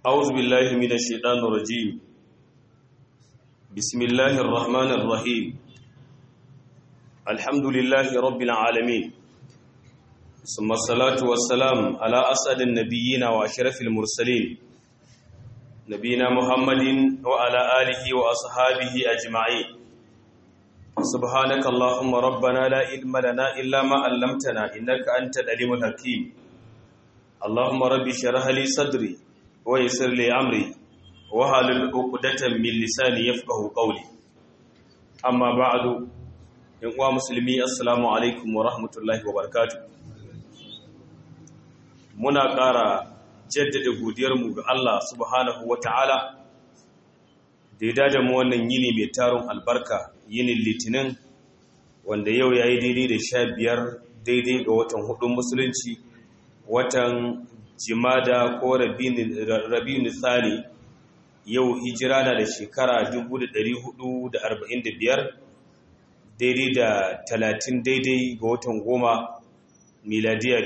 أعوذ بالله من الشيطان الرجيم بسم الله الرحمن الرحيم الحمد لله رب العالمين ثم الصلاة والسلام على أسعد النبيين وأشرف المرسلين نبينا محمد وعلى آله وأصحابه أجمعين سبحانك اللهم ربنا لا علم لنا إلا ما علمتنا إنك أنت العليم الحكيم اللهم رب اشرح لي صدري ويسر لي امري وحلل عقدة من لساني يفقهوا قولي اما بعد ان uwa musulmi assalamu alaikum wa rahmatullahi wa barakatuh muna ƙara jaddada godiyarmu ga Allah subhanahu wa ta'ala da ya dada mu wannan yini mai taron albarka yinin litinin wanda yau ya yi daidai da sha biyar daidai ga watan hudun musulunci watan jimada ko rabinu tsani yau hijira na da shekara 1445 daidai da 30 daidai ga watan goma miladiya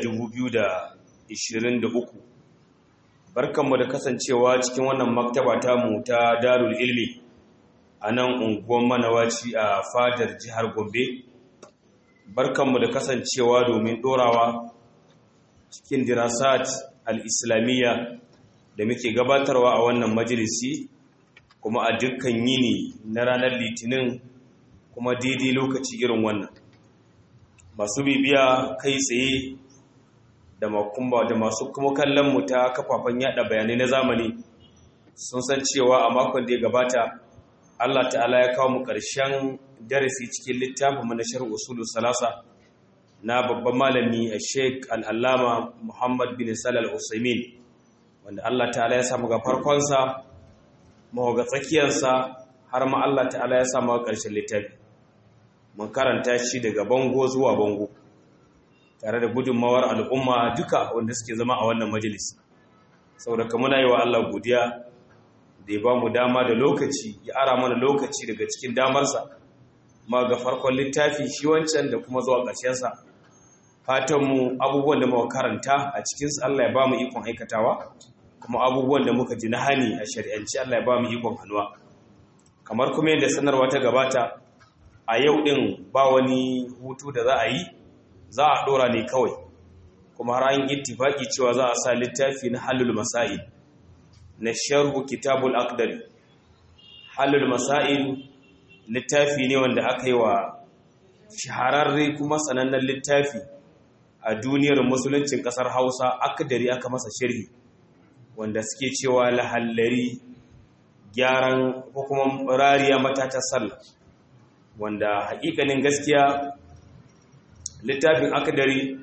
2023 barkanmu da kasancewa cikin wannan maktaba tamu ta darul ilmi a nan unguwan manawaci a fadar jihar gombe barkanmu da kasancewa domin dorawa cikin dirasat al-islamiyya da muke gabatarwa a wannan majalisi kuma a dukkan yini na ranar litinin kuma daidai lokaci irin wannan masu bibiya kai tsaye da makumba da masu kuma kallon mu ta kafafen yada bayanai na zamani sun san cewa a makon da ya gabata Allah ta'ala ya kawo mu ƙarshen darasi cikin littafin mu na sharh usulul salasa na babban malami a sheik al'allama muhammad bin salal usaimin wanda allah ta'ala ya samu ga farkonsa mawa ga tsakiyarsa har ma allah ta'ala ya samu ga ƙarshen littafi mun karanta shi daga bango zuwa bango tare da gudunmawar al'umma duka wanda suke zama a wannan majalis saboda muna yi wa allah godiya da ya ba mu dama da lokaci ya ara mana lokaci daga cikin damarsa ma ga farkon littafi shi wancan da kuma zuwa ƙarshensa fatanmu abubuwan da muka karanta a cikinsu Allah ya ba mu ikon aikatawa kuma abubuwan da muka ji na hani a shari'anci Allah ya ba mu ikon hannuwa kamar kuma yadda sanarwa ta gabata a yau ɗin ba wani hutu da za a yi za a ɗora ne kawai kuma har an ittifaki cewa za a sa littafi na halul masail na sharhu kitabul aqdari halul masail littafi ne wanda aka yi wa shahararre kuma sanannen littafi a duniyar musuluncin kasar hausa akadari aka masa shirhi wanda suke cewa lahallari gyaran ko kuma rariya matatar sallah wanda hakikanin gaskiya littafin akadari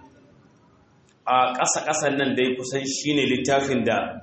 a ƙasa-ƙasan nan dai kusan shine littafin da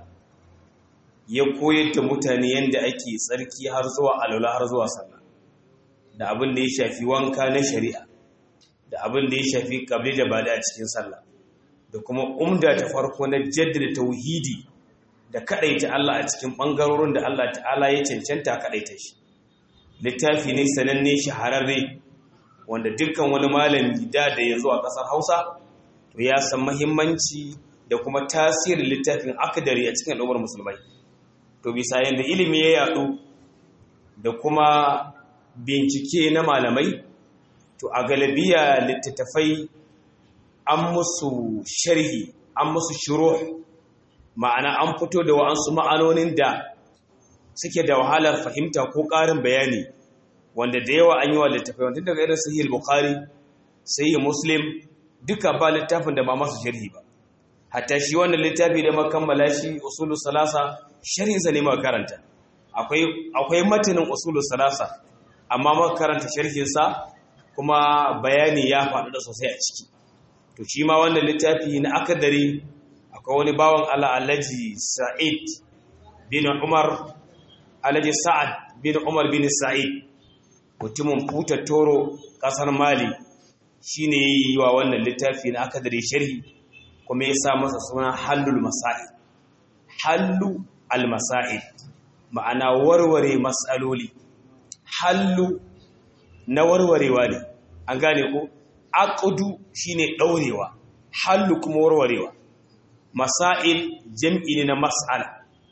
ya koyar da mutane yadda ake tsarki har zuwa alwala har zuwa sallah da abin da ya shafi wanka na shari'a da abin da ya shafi kabli da bada a cikin sallah da kuma umda ta farko na jaddada tauhidi da kadaita Allah a cikin bangarorin da Allah ta'ala ya cancanta kadaita shi littafi ne sananne shahararre wanda dukkan wani malami da da ya zo a kasar Hausa to ya san muhimmanci da kuma tasirin littafin akadari a cikin al'ummar musulmai to bisa yanda ilimi ya yadu da kuma bincike na malamai to a galabiya littattafai an musu sharhi an musu shiro ma'ana an fito da wa'ansu ma'anonin da suke da wahalar fahimta ko ƙarin bayani wanda da yawa an yi wa littattafai wanda daga irin sahih bukhari sahih muslim duka ba littafin da ba masu sharhi ba hatta shi wannan littafi da makammala shi usulu salasa sharhinsa ne ma karanta akwai akwai matanin usulu salasa amma muka karanta sharhinsa kuma bayani ya faɗu da sosai a ciki to shi ma wannan littafi na akadari akwai wani bawan Allah Alhaji Sa'id bin Umar Alhaji Sa'ad bin Umar bin Sa'id mutumin Futa Toro kasar Mali shine yi wa wannan littafi na akadari sharhi kuma ya sa masa suna Hallul Masail Hallu al-Masail ma'ana warware mas'aloli hallu na warwarewa ne an gane ko aqdu shine daurewa hallu kuma warwarewa masail jam'i ne na mas'ala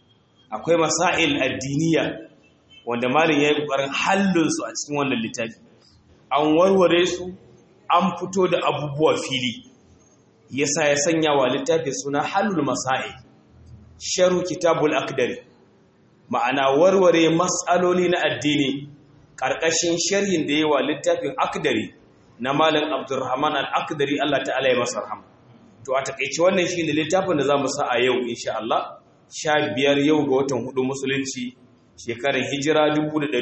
akwai masail addiniya wanda malin ya yi ƙoƙarin hallinsu a cikin wannan littafi an warware su an fito da abubuwa fili yasa ya sanya wa littafi suna hallul masail sharu kitabul akdari ma'ana warware matsaloli na addini ƙarƙashin sharhin da yawa littafin akdari na malam abdurrahman al-akdari Allah ta'ala ya masa rahama to a takeice wannan shine littafin da zamu sa a yau insha Allah 15 yau ga watan hudu musulunci shekarar hijira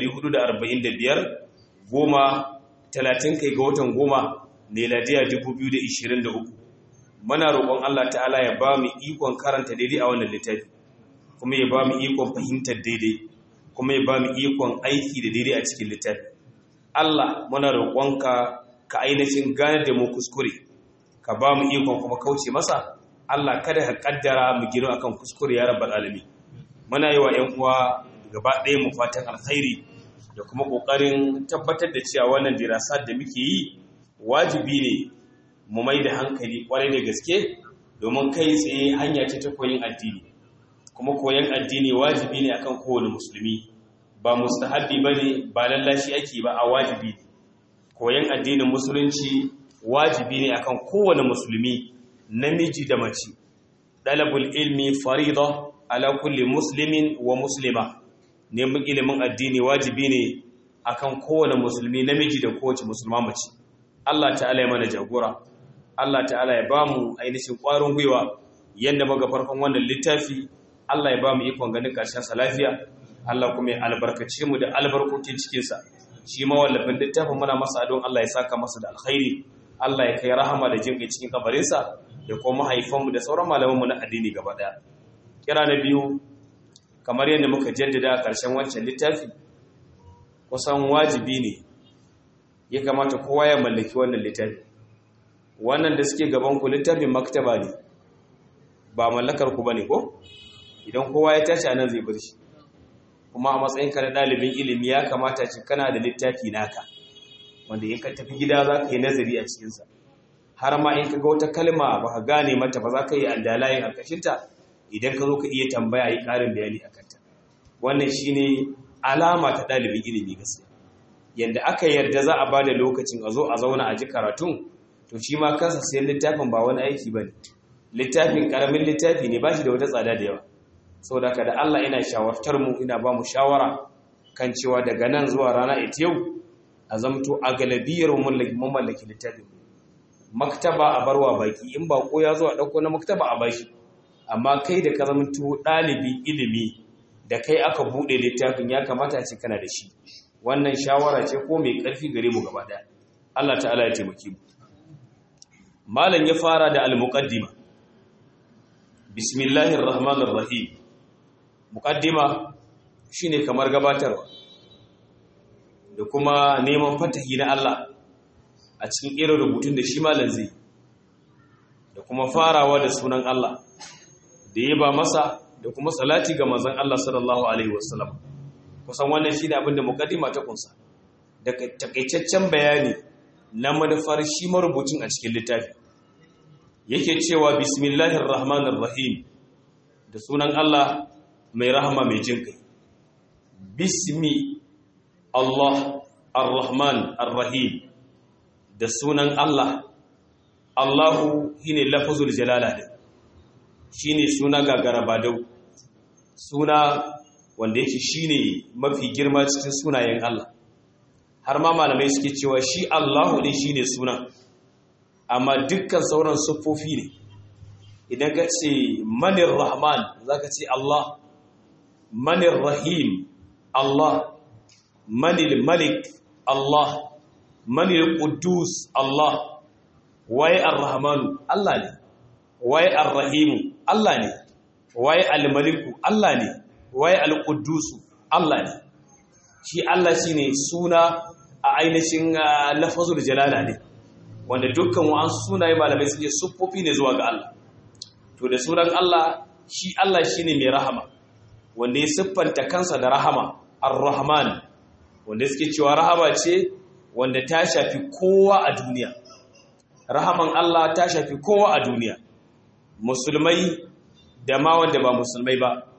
1445 goma 30 kai ga watan goma miladiya 2023 muna roƙon Allah ta'ala ya ba mu ikon karanta daidai a wannan littafi kuma ya ba mu ikon fahimtar daidai kuma ya ba mu ikon aiki da daidai a cikin littafi Allah muna roƙonka ka ainihin gane da mu kuskure ka ba mu ikon kuma kauce masa Allah kada ka kaddara mu gino akan kuskure ya rabbal alamin muna yi wa ƴan uwa gaba ɗaya mu fatan alkhairi da kuma ƙoƙarin tabbatar da cewa wannan dirasa da muke yi wajibi ne mu mai da hankali ƙwarai da gaske domin kai tsaye hanya ce ta koyin addini kuma koyon addini wajibi ne akan kowane musulmi ba mustahabbi bane ba lallashi ake ba a wajibi koyon addinin musulunci wajibi ne akan kowane musulmi namiji da mace dalabul ilmi farida ala kulli muslimin wa muslima neman ilimin addini wajibi ne akan kowane musulmi namiji da kowace musulma mace Allah ta'ala ya mana jagora Allah ta'ala ya bamu ainihin ƙwarin gwiwa yanda muga farkon wannan littafi Allah ya bamu ikon ganin ƙarshen sa lafiya Allah kuma ya albarkace mu da albarkokin cikin sa shi ma wallafin littafin muna masa don Allah ya saka masa da alkhairi Allah ya kai rahama da jinƙai cikin kabarin sa da kuma mahaifanmu da sauran malamanmu na addini gaba daya kira na biyu kamar yadda muka jaddada a ƙarshen wancan littafi kusan wajibi ne ya kamata kowa ya mallaki wannan littafi wannan da suke gaban ku littafin maktaba ne ba mallakar ku bane ko idan kowa ya tashi anan zai bar shi kuma a matsayin ka na ɗalibin ilimi ya kamata ci kana da littafi naka wanda in ka tafi gida za ka yi nazari a cikinsa har ma in ka ga wata kalma ba ka gane mata ba za ka yi andalayin a kashinta idan ka zo ka iya tambaya yi ƙarin bayani a kanta wannan shi ne alama ta ɗalibin ilimi gaskiya yadda aka yarda za a ba da lokacin a zo a zauna a ji karatun to shi ma kansa sayan littafin ba wani aiki ba ne littafin ƙaramin littafi ne ba shi da wata tsada da yawa saboda ka da allah ina shawartar mu ina ba mu shawara kan cewa daga nan zuwa rana ita yau a zamto a galabiyar mun mallaki littafin maktaba a barwa baki in ba ko ya zo a ɗauko na maktaba a bashi amma kai da ka zamanto ɗalibin ilimi da kai aka buɗe littafin ya kamata ce kana da shi wannan shawara ce ko mai ƙarfi gare mu gaba ɗaya Allah ta'ala ya taimake mu malam ya fara da al-muqaddima bismillahir rahmanir rahim muqaddima shine kamar gabatarwa da kuma neman fatahi na Allah a cikin irin rubutun da shi malam zai da kuma farawa da sunan Allah da ya ba masa da kuma salati ga manzon Allah sallallahu alaihi wasallam kusan wannan shine abin da mukaddima ta kunsa da takaitaccen bayani na manufar shi marubucin a cikin littafi yake cewa bismillahir rahmanir rahim da sunan Allah mai rahama mai jin kai bismi Allah ar-rahman ar-rahim da sunan Allah Allahu shine lafzul jalala din shine suna gagara badau suna wanda yake shine mafi girma cikin sunayen Allah har ma malamai suke cewa shi Allahu ne shine suna amma dukkan sauran siffofi ne idan ka ce manir rahman zaka ce Allah manir rahim Allah manil malik Allah manil quddus Allah waye ar-rahmanu Allah ne waye ar-rahimu Allah ne waye al-maliku Allah ne waye al-quddusu Allah ne shi Allah shine suna a ainihin lafazul jalala ne wanda dukkan wa'an sunaye malamai suke siffofi ne zuwa ga Allah to da sunan Allah shi Allah shine mai rahama wanda ya siffanta kansa da rahama ar-rahman wanda suke cewa rahama ce wanda ta shafi kowa a duniya rahaman Allah ta shafi kowa a duniya musulmai da ma wanda ba musulmai ba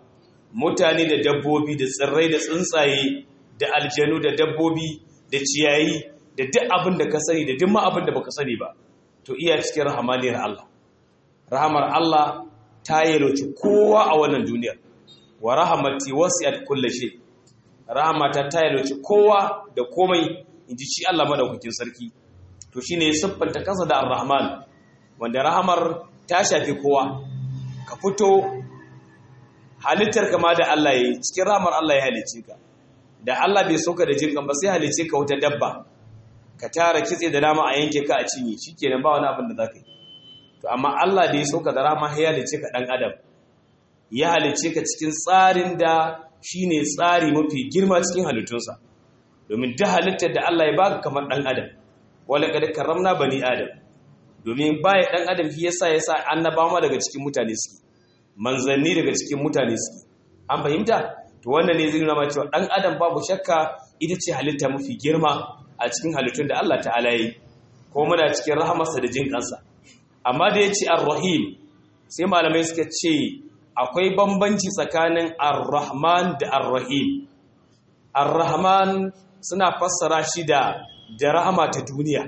mutane da dabbobi da tsirrai da tsuntsaye da aljanu da dabbobi da ciyayi da duk abin da ka sani da duk ma abin da baka sani ba to iya cikin rahamaniyar Allah rahamar Allah ta yalwaci kowa a wannan duniyar wa rahamati wasi'at kulli shay rahamata ta yalwaci kowa da komai inji shi Allah madaukakin sarki to shine ya siffanta kansa da ar-rahman wanda rahamar ta shafi kowa ka fito halittar kama da Allah ya yi cikin rahamar Allah ya halice ka da Allah bai soka da jinkan ba sai halice ka wata dabba ka tara kitse da nama a yanke ka a cinye shikenan ba wani abin da zaka yi to amma Allah da ya soka da rahama ya halice ka dan adam ya halice ka cikin tsarin da shine tsari mafi girma cikin halittunsa domin duk halittar da Allah ya baka kamar dan adam wala kad karramna bani adam domin baya dan adam shi yasa yasa annabawa daga cikin mutane suke manzanni daga cikin mutane suke an fahimta to wannan ne zai nuna cewa dan adam babu shakka ita ce halitta mafi girma a cikin halittun da Allah ta'ala yi ko muna cikin rahamarsa da jin kansa amma da yace ar-rahim sai malamai suka ce akwai bambanci tsakanin ar-rahman da ar-rahim ar-rahman suna fassara shi da da rahama ta duniya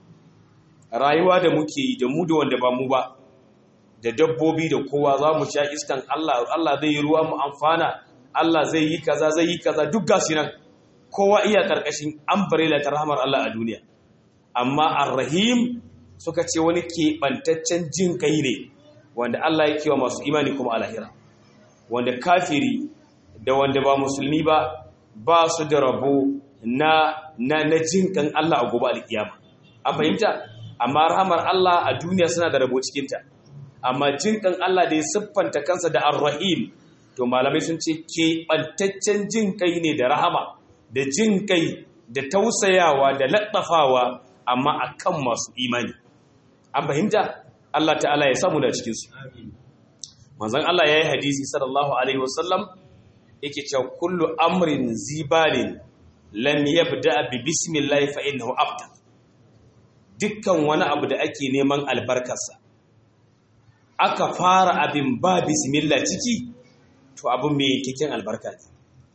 rayuwa da muke yi da mu da wanda ba mu ba da dabbobi da kowa za mu sha iskan Allah Allah zai yi ruwa mu amfana Allah zai yi kaza zai yi kaza duk gashi nan kowa iya karkashin umbrella ta rahmar Allah a duniya amma ar-rahim suka ce wani keɓantaccen jin kai ne wanda Allah yake wa masu imani kuma a lahira wanda kafiri da wanda ba musulmi ba ba su da rabo na na na jin kan Allah a gobe alkiyama an fahimta amma rahmar Allah a duniya suna da rabo cikin ta amma jin kan Allah da ya siffanta kansa da ar-rahim to malamai sun ce keɓantaccen jin kai ne da rahama da jin kai da tausayawa da laɗafawa amma akan masu imani an fahimta Allah ta'ala ya samu da cikinsu manzon Allah ya yi hadisi sallallahu alaihi wasallam yake cewa kullu amrin zibalin lam yabda bi bismillah fa innahu abda dukkan wani abu da ake neman albarkarsa aka fara abin ba bismillah ciki to abin mai yankakken albarka ne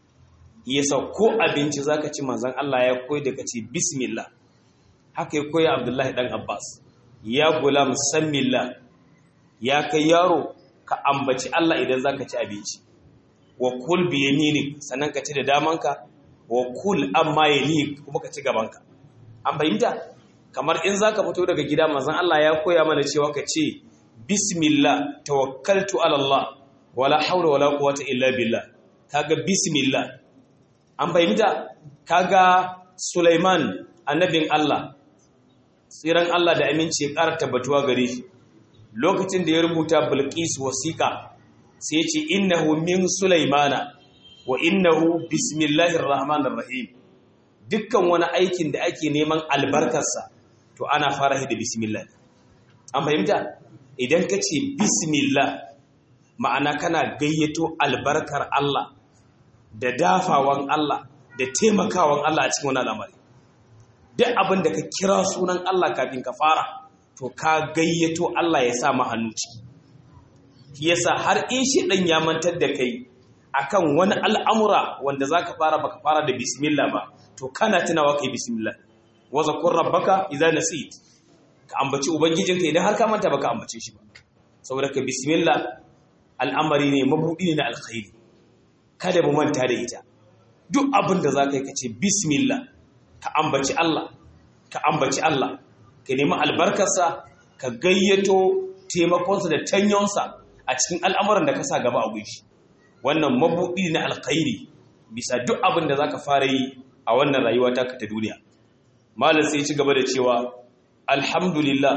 yasa ko abinci zaka ci manzon Allah ya koyi da kace bismillah haka ya koyi Abdullahi dan Abbas ya gulam sammillah ya kai yaro ka ambaci Allah idan zaka ci abinci wa kul bi yaminik sannan ka ci da damanka wa kul amma yalik kuma ka ci gabanka an fahimta kamar in zaka fito daga gida manzon Allah ya koya mana cewa ka ce bismillah tawakkaltu ala Allah wala haula wala quwwata illa billah kaga bismillah an fahimta kaga Sulaiman annabin Allah tsiran Allah da aminci ya ƙara tabbatuwa gare shi lokacin da ya rubuta Bilqis wasiqa sai ya ce innahu min Sulaimana wa innahu bismillahir rahmanir rahim dukkan wani aikin da ake neman albarkarsa to ana fara da bismillah an fahimta idan ka ce bismillah ma'ana kana gayyato albarkar Allah da dafawan Allah da taimakawan Allah a cikin wani al'amari duk abin da ka kira sunan Allah kafin ka fara to ka gayyato Allah ya sa ma hannu ciki shi yasa har in shi dan ya mantar da kai akan wani al'amura wanda zaka fara baka fara da bismillah ba to kana tunawa kai bismillah wa zakur rabbaka idza nasit ka ambaci ubangijinka idan har ka manta baka ambace shi ba saboda ka bismillah al'amari ne mabudi ne na alkhairi kada mu manta da ita duk abin da za ka yi ka ce bismillah ka ambaci Allah ka ambaci Allah ka nemi albarkarsa ka gayyato taimakonsa da tanyonsa a cikin al'amuran da ka sa gaba a gunshi wannan mabuɗi na alkhairi bisa duk abin da za ka fara yi a wannan rayuwa ta ta duniya malam sai ci gaba da cewa alhamdulillah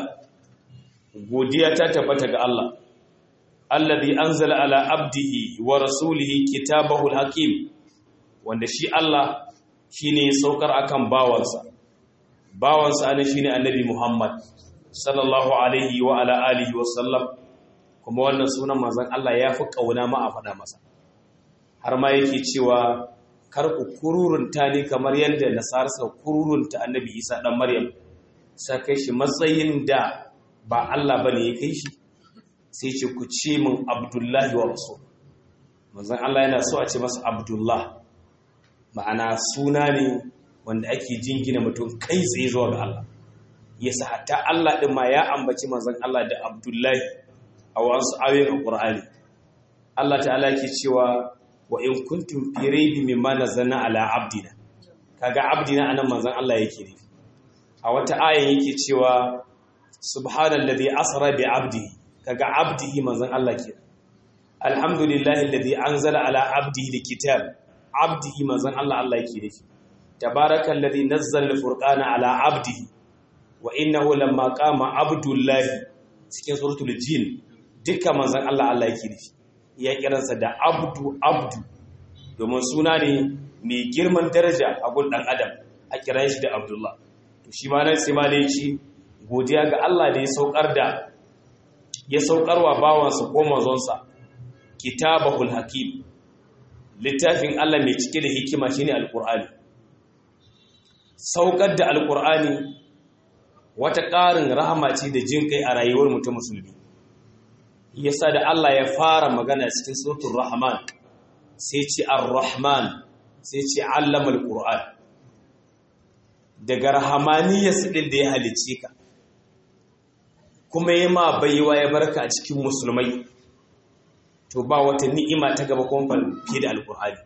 godiya ta tabbata ga Allah alladhi anzala ala abdihi wa rasulihi kitabahu alhakim wanda shi Allah shine ya saukar akan bawansa bawansa ne shine annabi Muhammad sallallahu alaihi wa ala alihi wa sallam kuma wannan sunan manzon Allah ya fi kauna ma a faɗa masa har ma yake cewa kar ku kururunta ne kamar yadda nasara suka kururunta annabi Isa dan Maryam sai kai shi matsayin da ba Allah bane ya kai shi sai ce ku ce min Abdullahi wa Rasul manzon Allah yana so a ce masa Abdullah ma'ana suna ne wanda ake jingina mutum kai tsaye zuwa ga Allah yasa hatta Allah din ma ya ambaci manzon Allah da Abdullahi a wasu ayoyin Qur'ani Allah ta'ala yake cewa wa in kuntum fi raybi mimma nazzalna ala abdina kaga abdina anan manzon Allah yake ne a wata ayan yake cewa subhanallazi asra bi abdihi kaga abdihi manzon Allah ke alhamdulillahi alladhi anzala ala abdihi alkitab abdihi manzon Allah Allah yake ne tabarakallazi nazzala alfurqana ala abdihi wa innahu lamma qama abdullahi cikin suratul jin dukkan manzon Allah Allah yake ne ya kiransa da abdu abdu domin suna ne mai girman daraja a gun dan adam a kiran shi da abdullah to shi ma nan sai ma da yace godiya ga Allah da ya saukar da ya saukarwa bawansa ko manzonsa kitabahul hakim littafin Allah mai cike da hikima shine alqur'ani saukar da alqur'ani wata ƙarin rahama ce da jin kai a rayuwar mutum musulmi yasa da Allah ya fara magana cikin suratul rahman sai ce ar-rahman sai ce allama al-qur'an daga rahamaniyarsa din da ya halice ka kuma ya ma baiwa ya barka a cikin musulmai to ba wata ni'ima ta gaba kuma fiye da al-qur'ani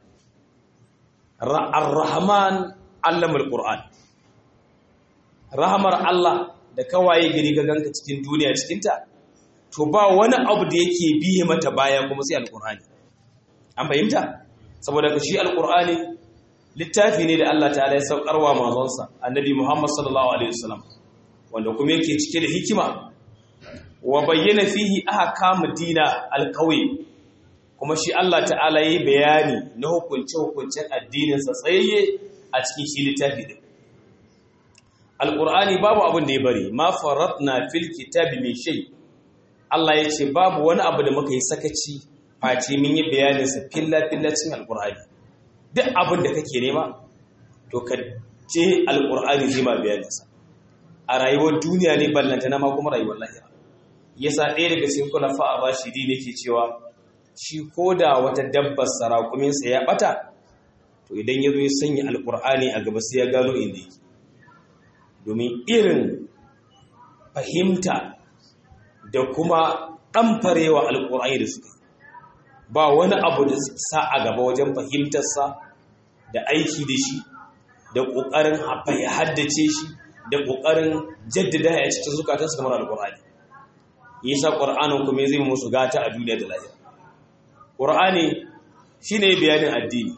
ar-rahman allama al-qur'an rahamar Allah da kawaye gari ga ganka cikin duniya cikinta to ba wani abu da yake biye mata baya kuma sai alkur'ani an fahimta saboda ka shi alkur'ani littafi ne da Allah ta'ala ya saukarwa manzonsa annabi Muhammad sallallahu alaihi wasallam wanda kuma yake cike da hikima wa bayyana fihi ahkam dina alqawi kuma shi Allah ta'ala yayi bayani na hukunce hukuncen addinin sa tsayayye a cikin shi littafi din alkur'ani babu abin da ya bari ma faratna fil kitabi min shay' Allah ya ce babu wani abu da muka yi sakaci face mun yi bayaninsa filla-fillacin alkur'ani duk abin da kake nema to ka je alkur'ani zai ma bayaninsa a rayuwar duniya ne ballanta na ma kuma rayuwar lahira yasa ɗaya daga cikin kula fa'a rashidi ne ke cewa shi ko da wata dabbar sarakuminsa ya ɓata to idan ya zo ya sanya alkur'ani a gaba sai ya gano inda yake domin irin fahimta da kuma ɗamfarewa alƙur'ani da suka ba wani abu da sa a gaba wajen fahimtarsa da aiki da shi da ƙoƙarin haddace shi da ƙoƙarin jaddada a cikin zukatansu kamar alƙur'ani yi sa ƙur'anin kuma zai musu gata a duniya da lahira ƙur'ani shi ne bayanin addini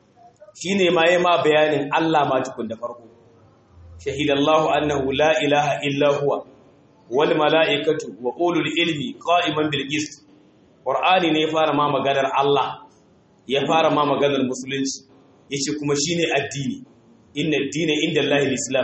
shi ne ma yi ma bayanin allah ma tukun da farko shahidallahu annahu la ilaha illa huwa wal mala'ikatu wa ulul ilmi qa'iman bil qist qur'ani ne ya fara ma maganar Allah ya fara ma maganar musulunci yace kuma shine addini inna ad-dina inda Allah al-islam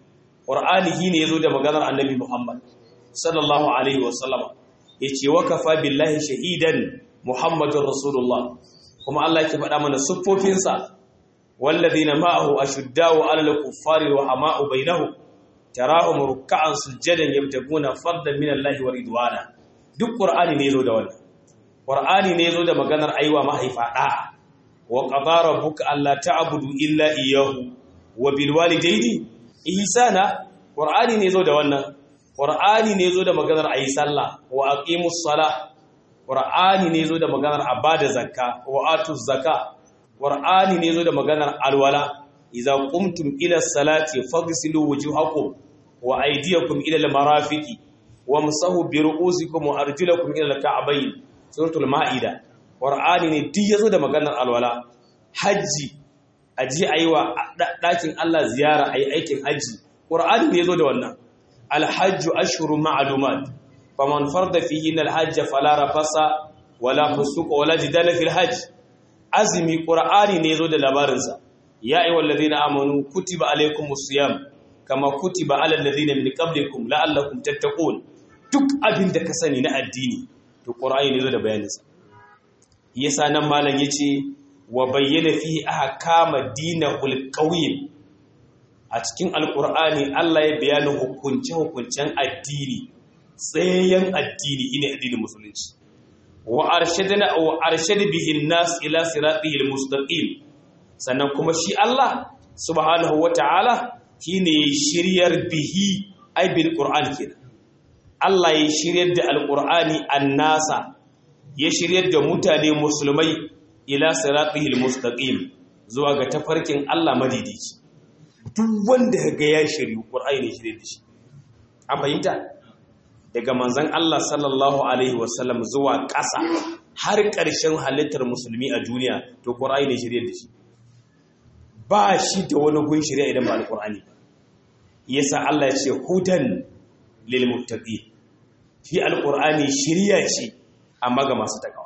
qur'ani shine yazo da maganar annabi Muhammad sallallahu alaihi wa sallama yace wa kafa billahi shahidan muhammadur rasulullah kuma Allah yake faɗa mana siffofinsa walladhina ma'ahu ashuddau 'alal kuffari wa hama'u bainahum tarahum ruk'an sujadan yabtaguna fadlan min Allah wa ridwana duk qur'ani ne yazo da wannan qur'ani ne yazo da maganar aiwa mahaifa da wa qadara rabbuka alla ta'budu illa iyyahu wa bil walidayni ihsana qur'ani ne yazo da wannan qur'ani ne yazo da maganar ayi sallah wa aqimus salah qur'ani ne yazo da maganar abada zakka wa atuz zakka qur'ani ne yazo da maganar alwala idza qumtum ila salati faghsilu wujuhakum wa aydiyakum ila al-marafiqi wamsahu bi ru'usikum wa arjulakum ila al-ka'bayn suratul maida qur'ani ne duk yazo da maganar alwala haji aji aiwa dakin Allah ziyara ayi aikin haji qur'ani ne yazo da wannan al-hajj ashhurun ma'lumat faman farda fihi al-hajj fala rafasa wala fusuqa wala jidala fil hajj azmi qur'ani ne yazo da labarinsa ya ayyuhal ladhina amanu kutiba alaykumus siyam kama kutiba alal ladhina min qablikum la'allakum tattaqun duk abin da ka sani na addini to qur'ani ne zo da bayaninsa yasa nan malam yace wa bayyana fihi ahkama dinahul qawim a cikin alqur'ani Allah ya bayani hukunce hukuncen addini tsayen addini ine addinin musulunci wa arshadna wa arshad bihi an-nas ila siratil mustaqim sannan kuma shi Allah subhanahu wata'ala shine shiryar bihi ay bil qur'an kenan Allah ya shiryar da alqur'ani annasa ya shiryar da mutane musulmai ila siratil mustaqim zuwa ga tafarkin Allah madidici duk wanda ga ya shiryu qur'ani ne shirye da shi an fahimta daga manzon Allah sallallahu alaihi wasallam zuwa ƙasa har ƙarshen halittar musulmi a duniya to qur'ani ne shirye da shi ba shi da wani gun shirya idan ba alqur'ani yasa Allah ya ce hudan lil muttaqin fi alqur'ani shiriya ce amma ga masu takawa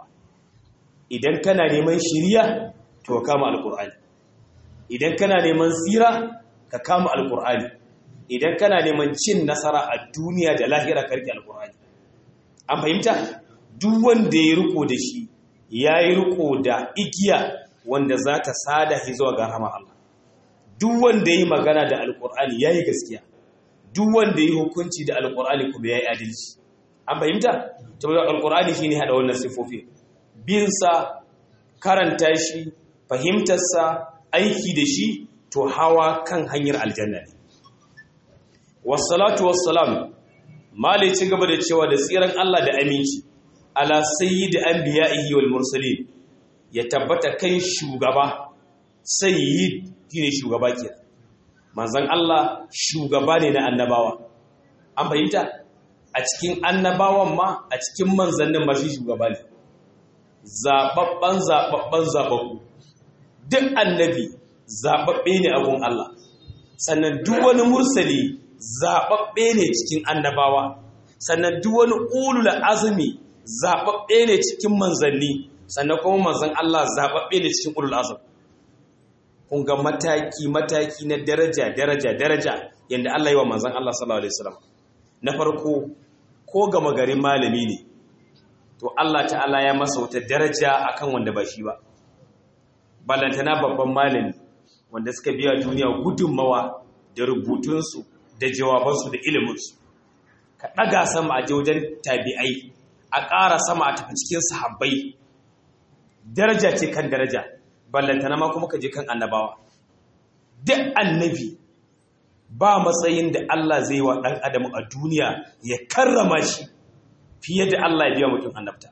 idan kana neman shiriya to kama alqur'ani idan kana neman tsira ka kama alqur'ani idan kana neman cin nasara a duniya da lahira karki alqur'ani an fahimta duk wanda ya riko da shi yayi riko da igiya wanda za ta sada shi zuwa ga rahama Allah duk wanda yi magana da alqur'ani yayi gaskiya duk wanda yi hukunci da alqur'ani kuma yayi adalci an fahimta to alqur'ani shine hada wannan sifofi bin sa karanta shi fahimtar sa aiki da shi to hawa kan hanyar aljanna ne wassalatu wassalam malai ci gaba da cewa da tsiran Allah da aminci ala sayyid anbiya'ihi wal mursalin ya tabbata kan shugaba sayyid shine shugaba kenan manzon Allah shugaba ne na annabawa an fahimta a cikin annabawan ma a cikin manzannin ma shi shugaba ne zababban zababban zababbu duk annabi zababbe ne abun Allah sannan duk wani mursali zababbe ne cikin annabawa sannan duk wani ulul azumi zababbe ne cikin manzanni sannan kuma manzan Allah zababbe ne cikin ulul azum kun ga mataki mataki na daraja daraja daraja yanda Allah yi wa manzan Allah sallallahu alaihi wasallam na farko ko gama garin malami ne to Allah ta'ala ya masa wata daraja akan wanda ba shi ba ballantana babban malami wanda suka biya duniya gudunmawa da rubutunsu da jawabansu da iliminsu ka ɗaga sama a wajen tabi'ai a ƙara sama a tafi cikin sahabbai daraja ce kan daraja ballantana ma kuma ka je kan annabawa duk annabi ba matsayin da Allah zai wa ɗan adam a duniya ya karrama shi fiye da Allah ya biya mutum annabta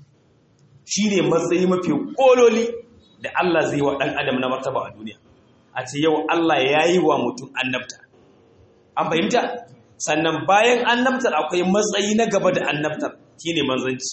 shi ne matsayi mafi ƙololi da Allah zai wa ɗan adam na martaba a duniya a ce yau Allah ya yi wa mutum annabta an fahimta sannan bayan annabtar akwai matsayi na gaba da annabtar shi ne manzanci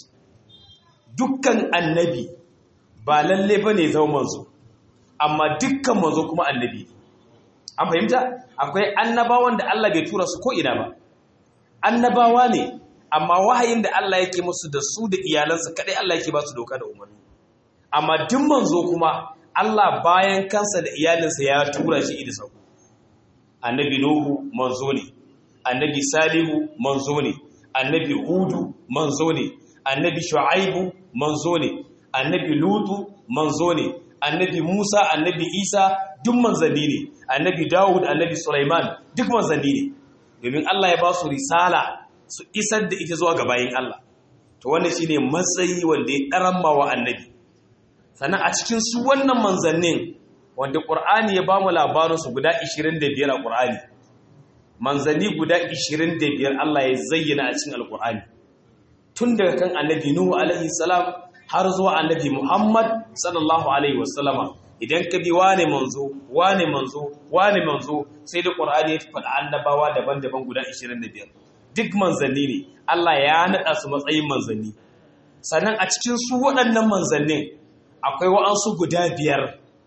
dukkan annabi ba lalle ba ne zama manzo amma dukkan manzo kuma annabi an fahimta akwai annabawan da Allah bai tura su ko'ina ba annabawa ne amma wahayin da Allah yake musu da su da iyalansa kadai Allah yake ba su doka da umarni amma duk manzo kuma Allah bayan kansa da iyalinsa ya tura shi idi sauko annabi nuhu manzo ne annabi salihu manzo ne annabi hudu manzo ne annabi shu'aibu manzo ne annabi lutu manzo ne annabi musa annabi isa duk manzanni ne annabi dawud annabi sulaiman duk manzanni ne domin Allah ya ba su risala su isar da ita zuwa ga bayin Allah to wannan shine matsayi wanda ya daramma wa annabi sannan a cikin su wannan manzannin wanda Qur'ani ya ba mu labarin su guda 25 a Qur'ani manzanni guda 25 Allah ya zayyana a cikin Al-Qur'ani tun daga kan annabi Nuhu alaihi salam har zuwa annabi Muhammad sallallahu alaihi wasallama idan ka bi wane manzo wane manzo wane manzo sai da Qur'ani ya faɗa annabawa daban-daban guda 25 duk manzanni ne Allah ya naɗa su matsayin manzanni sannan a cikin su waɗannan manzannin akwai wa'ansu guda biyar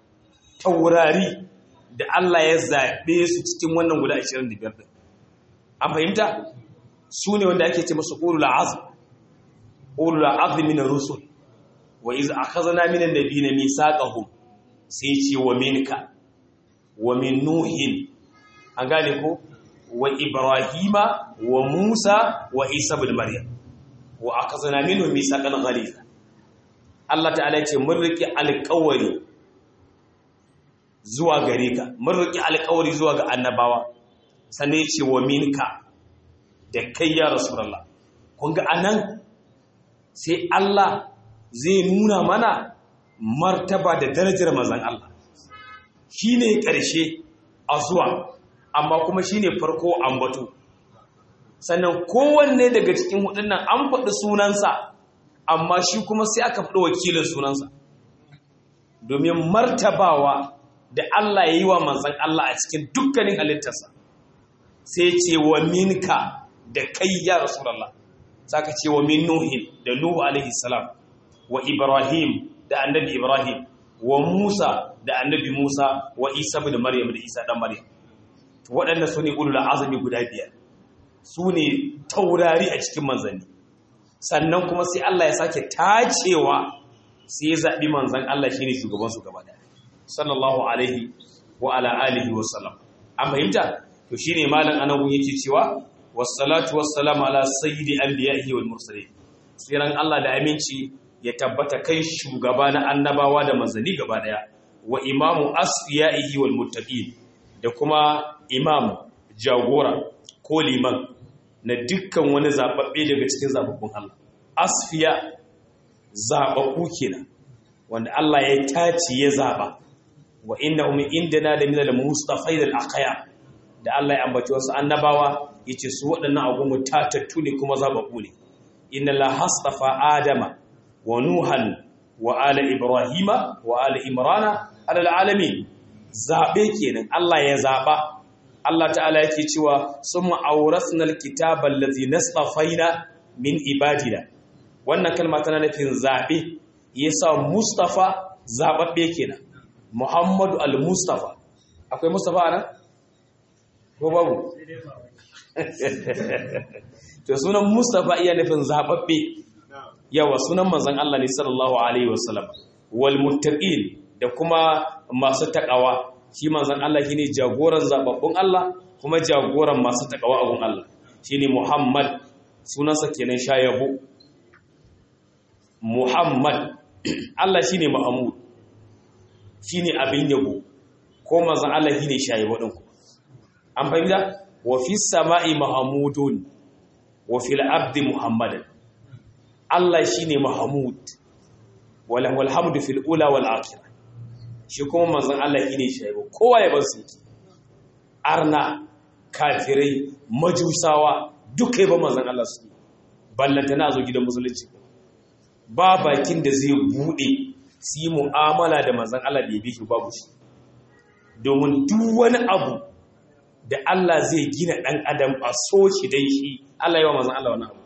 taurari da Allah ya zaɓe su cikin wannan guda 25 ɗin an fahimta su ne wanda ake ce masu ulul azm ulul azm min rusul wa iz akhadna min an-nabiyina mithaqahum sai ce wa minka wa min nuhin an gane ko wa ibrahima wa musa wa isa ibn maryam wa akhadna minhum mithaqan ghaliza Allah ta'ala ce mun riki alƙawari zuwa gare ka mun riki alƙawari zuwa ga annabawa sannan ce wa minka da kai ya rasulullah kun ga anan sai Allah zai nuna mana martaba da darajar manzon Allah shine ƙarshe a zuwa amma kuma shine farko ambato sannan kowanne daga cikin hudun nan an faɗi sunansa amma shi kuma sai aka faɗi wakilin sunansa domin martabawa da Allah ya yi wa manzan Allah a cikin dukkanin halittarsa sai ce wa minka da kai ya rasulallah saka ce wa min nuhin da nuhu alaihi salam wa ibrahim da annabi ibrahim wa musa da annabi musa wa isa da maryam da isa dan maryam waɗanda su ne ulul azumi guda biyar su ne taurari a cikin manzanni sannan kuma sai Allah ya sake tacewa sai ya zaɓi manzan Allah shi ne shugabansu gaba ɗaya sallallahu alaihi wa ala alihi wa sallam an fahimta to shi ne malin anahu yake cewa wassalatu wassalamu ala sayyidi anbiya'ihi wal mursalin tsiran Allah da aminci ya tabbata kai shugaba na annabawa da manzanni gaba ɗaya wa imamu asfiya'ihi wal muttaqin da kuma imam jagora ko liman na dukkan wani zaɓaɓɓe daga cikin zaɓaɓɓun Allah asfiya zaɓaɓɓu kenan wanda Allah ya tace ya zaɓa wa inna hum indana da minal mustafai da aqaya da Allah ya ambaci wasu annabawa yace su waɗannan agungun tatattu ne kuma zaɓaɓɓu ne inna la hastafa adama wa nuhan wa ala ibrahima wa ala imrana ala alamin zaɓe kenan Allah ya zaɓa Allah ta'ala yake cewa sun ma'aurasna alkitaba allazi nastafaina min ibadina wannan kalma tana nufin zabe yasa mustafa zababbe kenan muhammadu al-mustafa akwai mustafa anan ko babu to sunan mustafa iya nufin zababbe yawa sunan manzon Allah ne sallallahu alaihi wasallam wal muttaqin da kuma masu takawa shi manzan Allah shine jagoran zababbun Allah kuma jagoran masu takawa abun Allah shine Muhammad sunansa kenan shayabo Muhammad Allah shine Muhammad shine abin yabo ko manzan Allah shine shayabo din ku an fahimta wa fi sama'i mahmudun wa fil abdi muhammadan Allah shine Mahmud wala wal hamdu fil ula wal akhirah shi kuma manzon Allah shi ne shaibu kowa ya bar su arna kafirai majusawa duka yi ba manzon Allah su ballanta na zo gidan musulunci ba bakin da zai bude su yi mu'amala da manzon Allah da ya bi shi babu shi domin duk wani abu da Allah zai gina ɗan adam a so shi dai shi Allah yi wa manzon Allah wani abu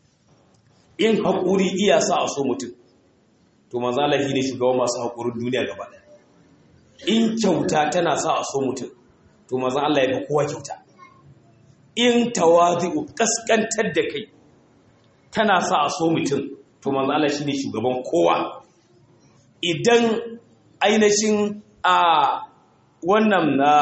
in haƙuri iya sa a so mutum to manzon Allah shi ne shugaban masu haƙurin duniya gaba ɗaya in kyauta tana sa a so mutum to mazan Allah ya fi kowa kyauta in tawazi'u kaskantar da kai tana sa a so mutum to mazan Allah shine shugaban kowa idan ainihin a wannan na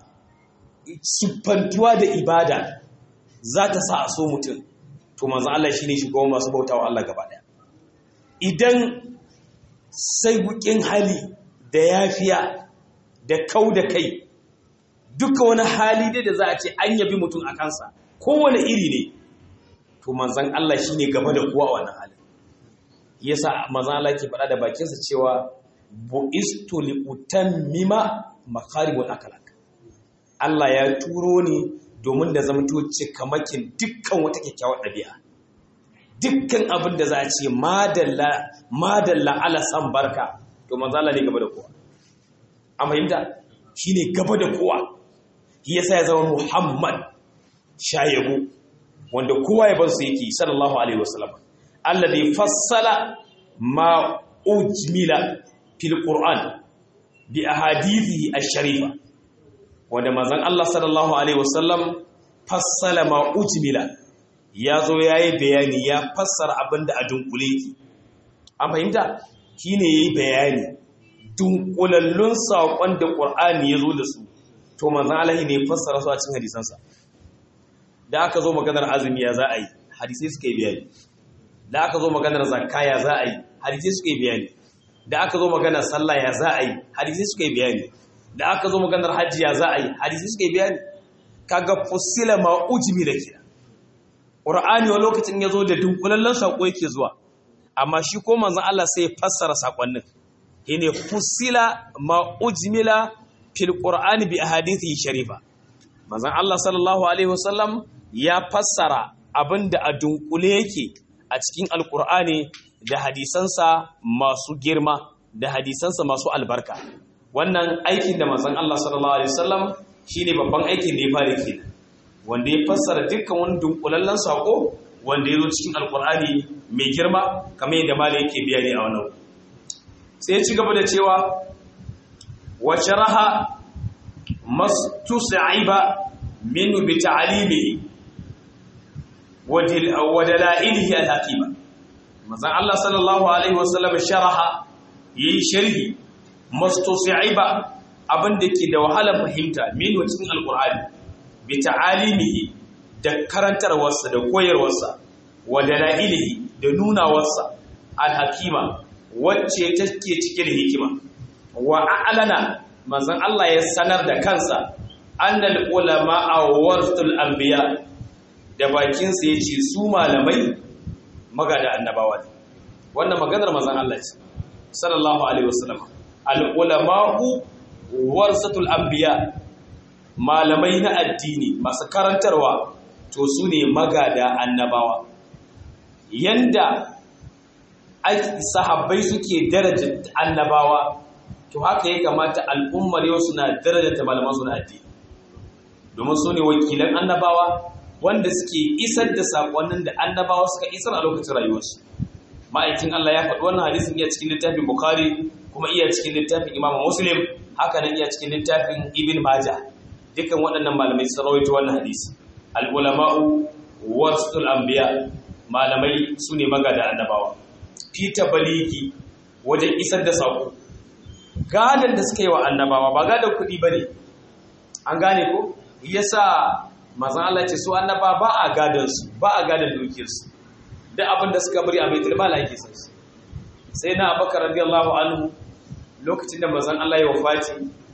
siffantuwa da ibada za ta sa a so mutum to mazan Allah shine shugaban masu bautawa Allah gaba daya idan sai bukin hali da yafiya da kau da kai duka wani hali dai da za a ce an yabi mutum a kansa kowane iri ne to manzan Allah shi ne gaba da kowa wannan halin yasa manzan Allah ke faɗa da bakinsa cewa bu'istu li utammima makarimul akhlaq Allah ya turo ni domin da zamto cikamakin dukkan wata kyakkyawar ɗabi'a dukkan abin da za a ce madalla madalla ala san barka to manzan Allah ne gaba da kowa a fahimta shi ne gaba da kowa shi yasa ya zama muhammad shayabu wanda kowa ya bansu yake sallallahu alaihi wasallam alladhi fassala ma ujmila fil qur'an bi ahadithi ash-sharifa wanda manzon Allah sallallahu alaihi wasallam fassala ma ujmila ya zo yayi bayani ya fassara abinda a dunkule yake an fahimta shine yayi bayani dunkulallun saƙon da ƙur'ani ya zo da su to manzan alahi ne fassara su a cikin hadisansa da aka zo maganar azumi ya za a yi hadisai suka yi bayani da aka zo maganar zakka ya za a yi hadisai suka yi bayani da aka zo maganar sallah ya za a yi hadisai suka yi bayani da aka zo maganar hajji ya za a yi hadisai suka yi bayani kaga fusila ma ujmi da kira ƙur'ani wa lokacin ya zo da dunkulallun saƙo yake zuwa amma shi ko manzon Allah sai fassara sakonnin shine fusila ma ujmila fil qur'ani bi ahadithi sharifa manzon Allah sallallahu alaihi wasallam ya fassara abinda a dunkule yake a cikin alqur'ani da hadisansa masu girma da hadisansa masu albarka wannan aikin da manzon Allah sallallahu alaihi wasallam shine babban aikin da ya fara kenan wanda ya fassara dukkan wani dunkulallen sako wanda ya zo cikin alkur'ani mai girma kamar yadda mala yake bayani a wannan sai ya ci gaba da cewa wa sharaha mastusaiba minhu bi ta'limihi wa dalailihi al-hakima manzon Allah sallallahu alaihi wasallam sharaha yayi sharhi mastusaiba abin da ke da wahalar fahimta minhu cikin alkur'ani bi ta'alimihi da karantarwarsa da koyarwarsa wa dalailihi da nunawarsa alhakima wacce take cike da hikima wa a'lana manzon Allah ya sanar da kansa annal ulama awratul anbiya da bakin sa yace su malamai magada annabawa ne wannan maganar manzon Allah ce sallallahu alaihi wasallam al ulama'u warasatul anbiya malamai na addini masu karantarwa to su ne magada annabawa yanda sahabbai suke daraja annabawa to haka ya kamata al'ummar yau suna darajata malaman su na addini domin su ne wakilan annabawa wanda suke isar da saƙonnin da annabawa suka isar a lokacin rayuwarsu ma'aikin Allah ya faɗi wannan hadisin iya cikin littafin Bukhari kuma iya cikin littafin Imam Muslim haka nan iya cikin littafin Ibn Majah dukkan waɗannan malamai sun rawaito wannan hadisi al-ulama'u warasatul anbiya malamai su ne magada annabawa fita baliki wajen isar da sako gadan da suka yi wa annabawa ba gadan kuɗi ba ne an gane ko yasa mazan Allah ce su annaba ba a gadan su ba a gadan dukiyarsu da abin da suka bari a baitul mal ake san su sai na abakar radiyallahu anhu lokacin da mazan Allah ya wafati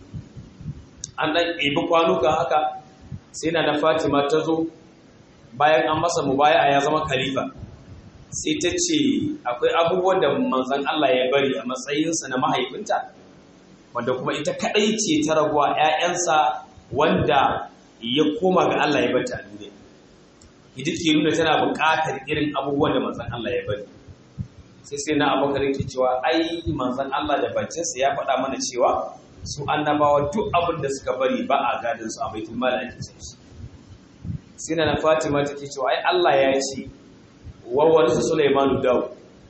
an dan ɗebi kwanuka haka sai na na Fatima ta zo bayan an masa mubaya ya zama khalifa sai ta ce akwai abubuwan da manzan Allah ya bari a matsayinsa na mahaifinta wanda kuma ita kadai ce ta raguwa 'ya'yansa wanda ya koma ga Allah ya bata duniya ita ke nuna tana buƙatar irin abubuwan da manzan Allah ya bari sai sai na abokan yake cewa ai manzan Allah da bakinsa ya faɗa mana cewa su annabawa duk abin da suka bari ba a gadin su a baitul mal ake sai sai na Fatima take cewa ai Allah ya ce wawarsa Sulaimanu Dawud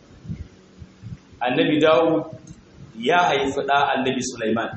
annabi Dawud ya haifi ɗa annabi Sulaiman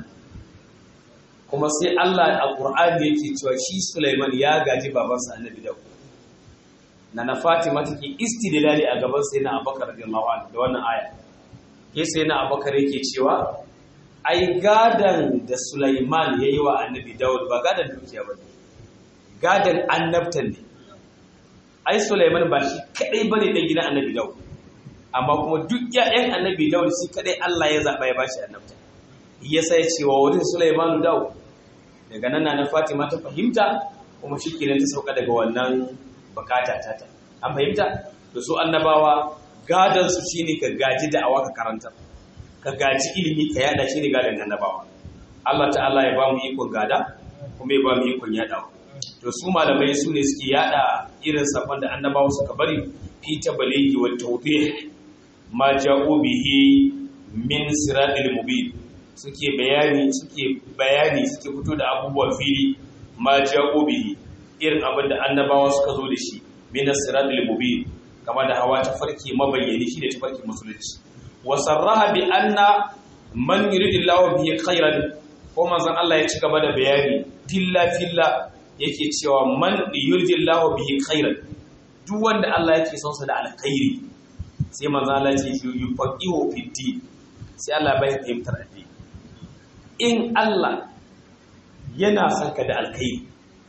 kuma sai Allah a Qur'ani yake cewa shi Sulaiman ya gaji babansa annabi Dawud na na Fatima take istidlali a gaban sai na Abubakar radiyallahu anhu da wannan aya ke sai na Abubakar yake cewa ai gadan da Sulaiman yayi wa annabi Dawud ba gadan dukiya ba gadan annabtan ne ai Sulaiman ba shi kadai bane dan gidan Annabi Dawud amma kuma duk ƴaƴan Annabi Dawud shi kadai Allah ya zaba ya bashi annabta yasa ya ce wa wurin Sulaiman Dawud daga nan na Fatima ta fahimta kuma shikenan ta sauka daga wannan bukata ta ta an fahimta da su annabawa gadan su shine ka gaji da awa ka karanta ka gaji ilimi ka yada shine gadan annabawa Allah ta'ala ya ba mu ikon gada kuma ya ba mu ikon yadawa to su malamai su ne suke yada irin safan da annabawa suka bari fi tabaligi wa tawdih ma ja'u bihi min siratil mubin suke bayani suke bayani suke fito da abubuwan fili ma ja'u bihi irin abin da annabawa suka zo da shi min siratil mubin kama da hawa ta farki mabayyani shi da ta farki musulunci wa sarraha bi anna man yuridillahu bihi khairan ko manzon Allah ya ci gaba da bayani filla filla yake cewa man yurdillahu bihi khairan duk wanda Allah yake son sa da alkhairi sai manzo Allah ya ce yufaqihu fi din sai Allah bai fahimtar addini in Allah yana son ka da alkhairi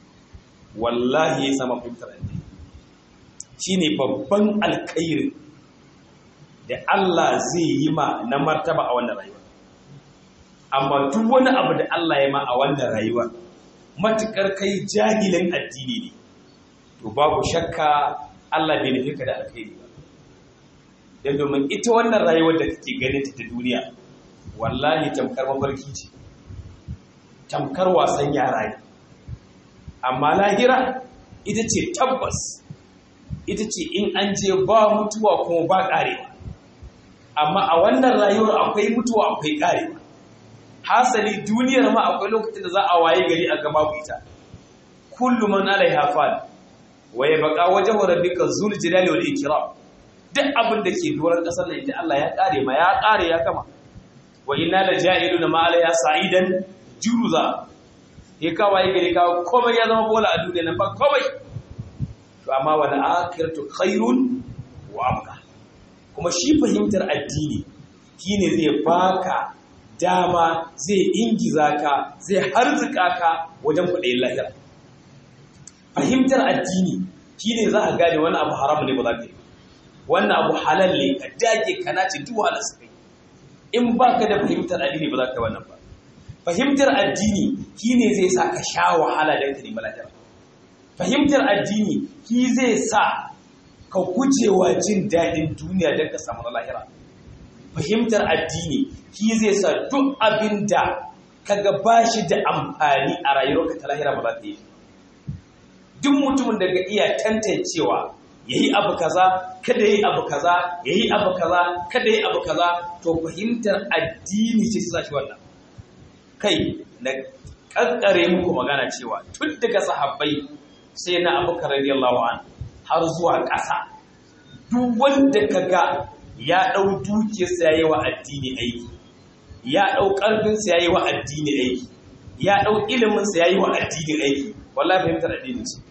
wallahi ya sama fahimtar addini shine babban alkhairi da Allah zai yi ma na martaba a wannan rayuwa amma duk wani abu da Allah ya ma a wannan rayuwa matukar kai jahilin addini ne to babu shakka Allah bai nufi ka da alkhairi ba dan domin ita wannan rayuwar da kake ganin ta duniya wallahi tamkar mafarki ce tamkar wasan yara ne amma lahira ita ce tabbas ita ce in an je ba mutuwa kuma ba ƙarewa amma a wannan rayuwar akwai mutuwa akwai ƙarewa hasali duniyar ma akwai lokacin da za a waye gari a gaba ita kullu man alaiha fan wa yabqa wajhu rabbika zul jalali wal ikram duk abin da ke doron kasar nan idan Allah ya kare ma ya kare ya kama wa inna la ja'iluna ma alaiha sa'idan juruza ya kawai gari ka komai ya zama bola a duniya nan ba komai to amma wal akhiratu khairun wa abqa kuma shi fahimtar addini shine zai baka dama zai ingiza ka zai harzuka ka wajen kuɗin lahira fahimtar addini shine za a gane wani abu haramu ne ba za ka yi wannan abu halal ne ka dage ka nace duk wahalar su kai in ba ka da fahimtar addini ba za ka yi wannan ba fahimtar addini shine zai sa ka sha wahala don ka nemi lahira fahimtar addini shi zai sa ka gujewa jin daɗin duniya don ka samu lahira fahimtar addini shi zai sa duk abin da kaga ba shi da amfani a rayuwarka ta lahira ba za ta yi duk mutumin da ga iya tantancewa ya yi abu kaza kada ya yi abu kaza ya yi abu kaza kada ya yi abu kaza to fahimtar addini ce sa shi wannan kai na kankare muku magana cewa tun daga sahabbai sai na abu radiyallahu an har zuwa ƙasa duk wanda kaga ya ɗau dukiyarsa ya yi wa addini aiki ya ɗau ƙarfinsa ya yi wa addini aiki ya ɗau iliminsa ya yi wa addini aiki wallahi fahimtar addini ce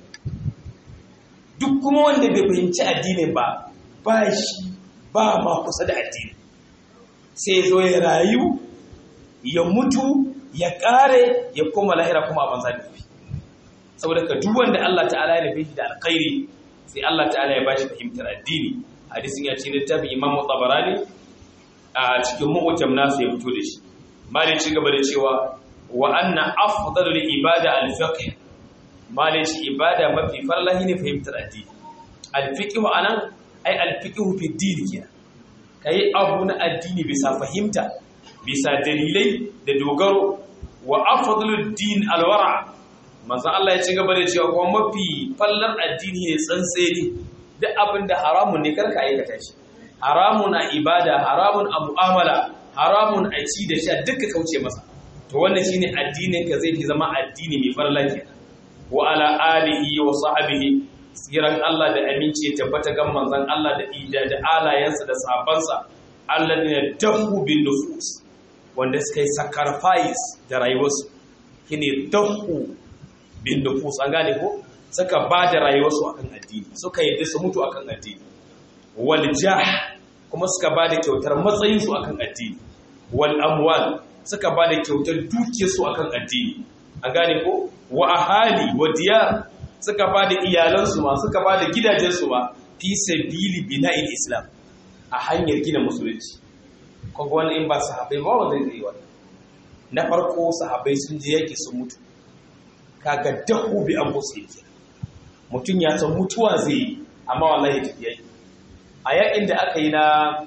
duk kuma wanda bai fahimci addinin ba ba shi ba ma kusa da addini sai zo ya rayu ya mutu ya ƙare ya koma lahira kuma a banza da fi saboda ka duk wanda Allah ta'ala ya nufi da alkhairi sai Allah ta'ala ya bashi fahimtar addini hadisin ya ce littafin imam tabarani a cikin mu'jam nasu ya fito da shi malai ci gaba da cewa wa anna afdalul ibada al-fiqh malai ci ibada mafi farlahi ne fahimtar addini al-fiqh anan ai al-fiqh fi din kenan kai abu na addini bisa fahimta bisa dalilai da dogaro wa afdalud din al-wara manzo Allah ya ci gaba da cewa kuma mafi fallar addini ne tsantseni duk abin da haramun ne karka aikata shi haramun a ibada haramun a mu'amala haramun a ci da sha duka kauce masa to wannan shine addinin ka zai fi zama addini mai farla kenan wa ala alihi wa sahbihi tsiran Allah da aminci ya tabbata ga manzon Allah da ida da alayansa da sahabbansa alladina dahu bin nufus wanda suka yi sacrifice da rayuwarsu shine dahu bin nufus an gane ko suka ba da rayuwarsu akan addini suka yi su mutu akan addini wal jah kuma suka ba da kyautar matsayinsu akan addini wal amwal suka ba da kyautar dukiyarsu akan addini an gane ko wa ahali wa diyar suka ba da iyalansu ma suka ba da gidajensu ma fi sabili bina'il islam a hanyar gina musulunci kuma wani in ba sahabbai ba wanda zai yi wannan na farko sahabbai sun je yaki sun mutu kaga dahu bi an musu yake mutum ya san mutuwa zai yi amma wallahi tafi yaki a yakin da aka yi na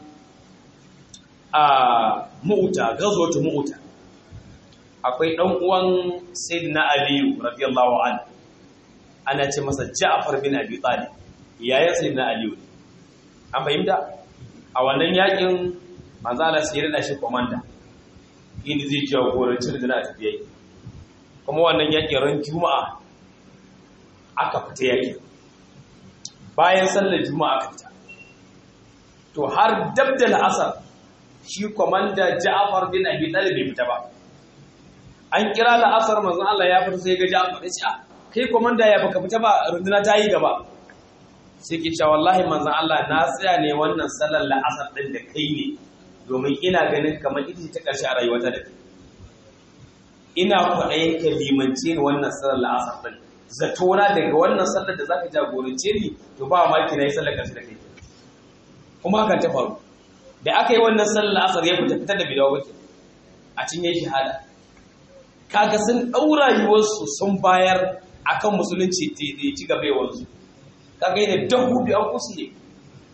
a mu'uta gazwatu mu'uta akwai dan uwan sayyidina aliyu radiyallahu anhu ana ce masa ja'far bin abi talib yayin sayyidina aliyu an fahimta a wannan yakin manzo Allah sai ya rada shi komanda inda zai jagoranci da na tafiya kuma wannan yakin ran juma'a aka fita yakin bayan sallar juma'a aka fita to har dab da la'asar shi komanda Ja'far bin Abi Talib bai fita ba an kira la'asar manzon Allah ya fita sai ga Ja'far ya ce kai komanda ya baka fita ba runduna ta yi gaba sai ke cewa wallahi manzon Allah na tsaya ne wannan sallar la'asar din da kai ne domin ina ganin kamar ita ta karshe a rayuwata da kai ina kwaɗayin ka limance ni wannan sallar la'asar din zatona daga wannan sallar da zaka jagorance ni to ba maki na yi sallar karshe da kai kuma hakan ta faru da aka yi wannan sallar asar ya fita fitar da bidawa wake a cinye shahada kaga sun ɗaura yiwuwarsu sun bayar akan musulunci da ci gaba yawansu kaga yana dahu bi an kusu ne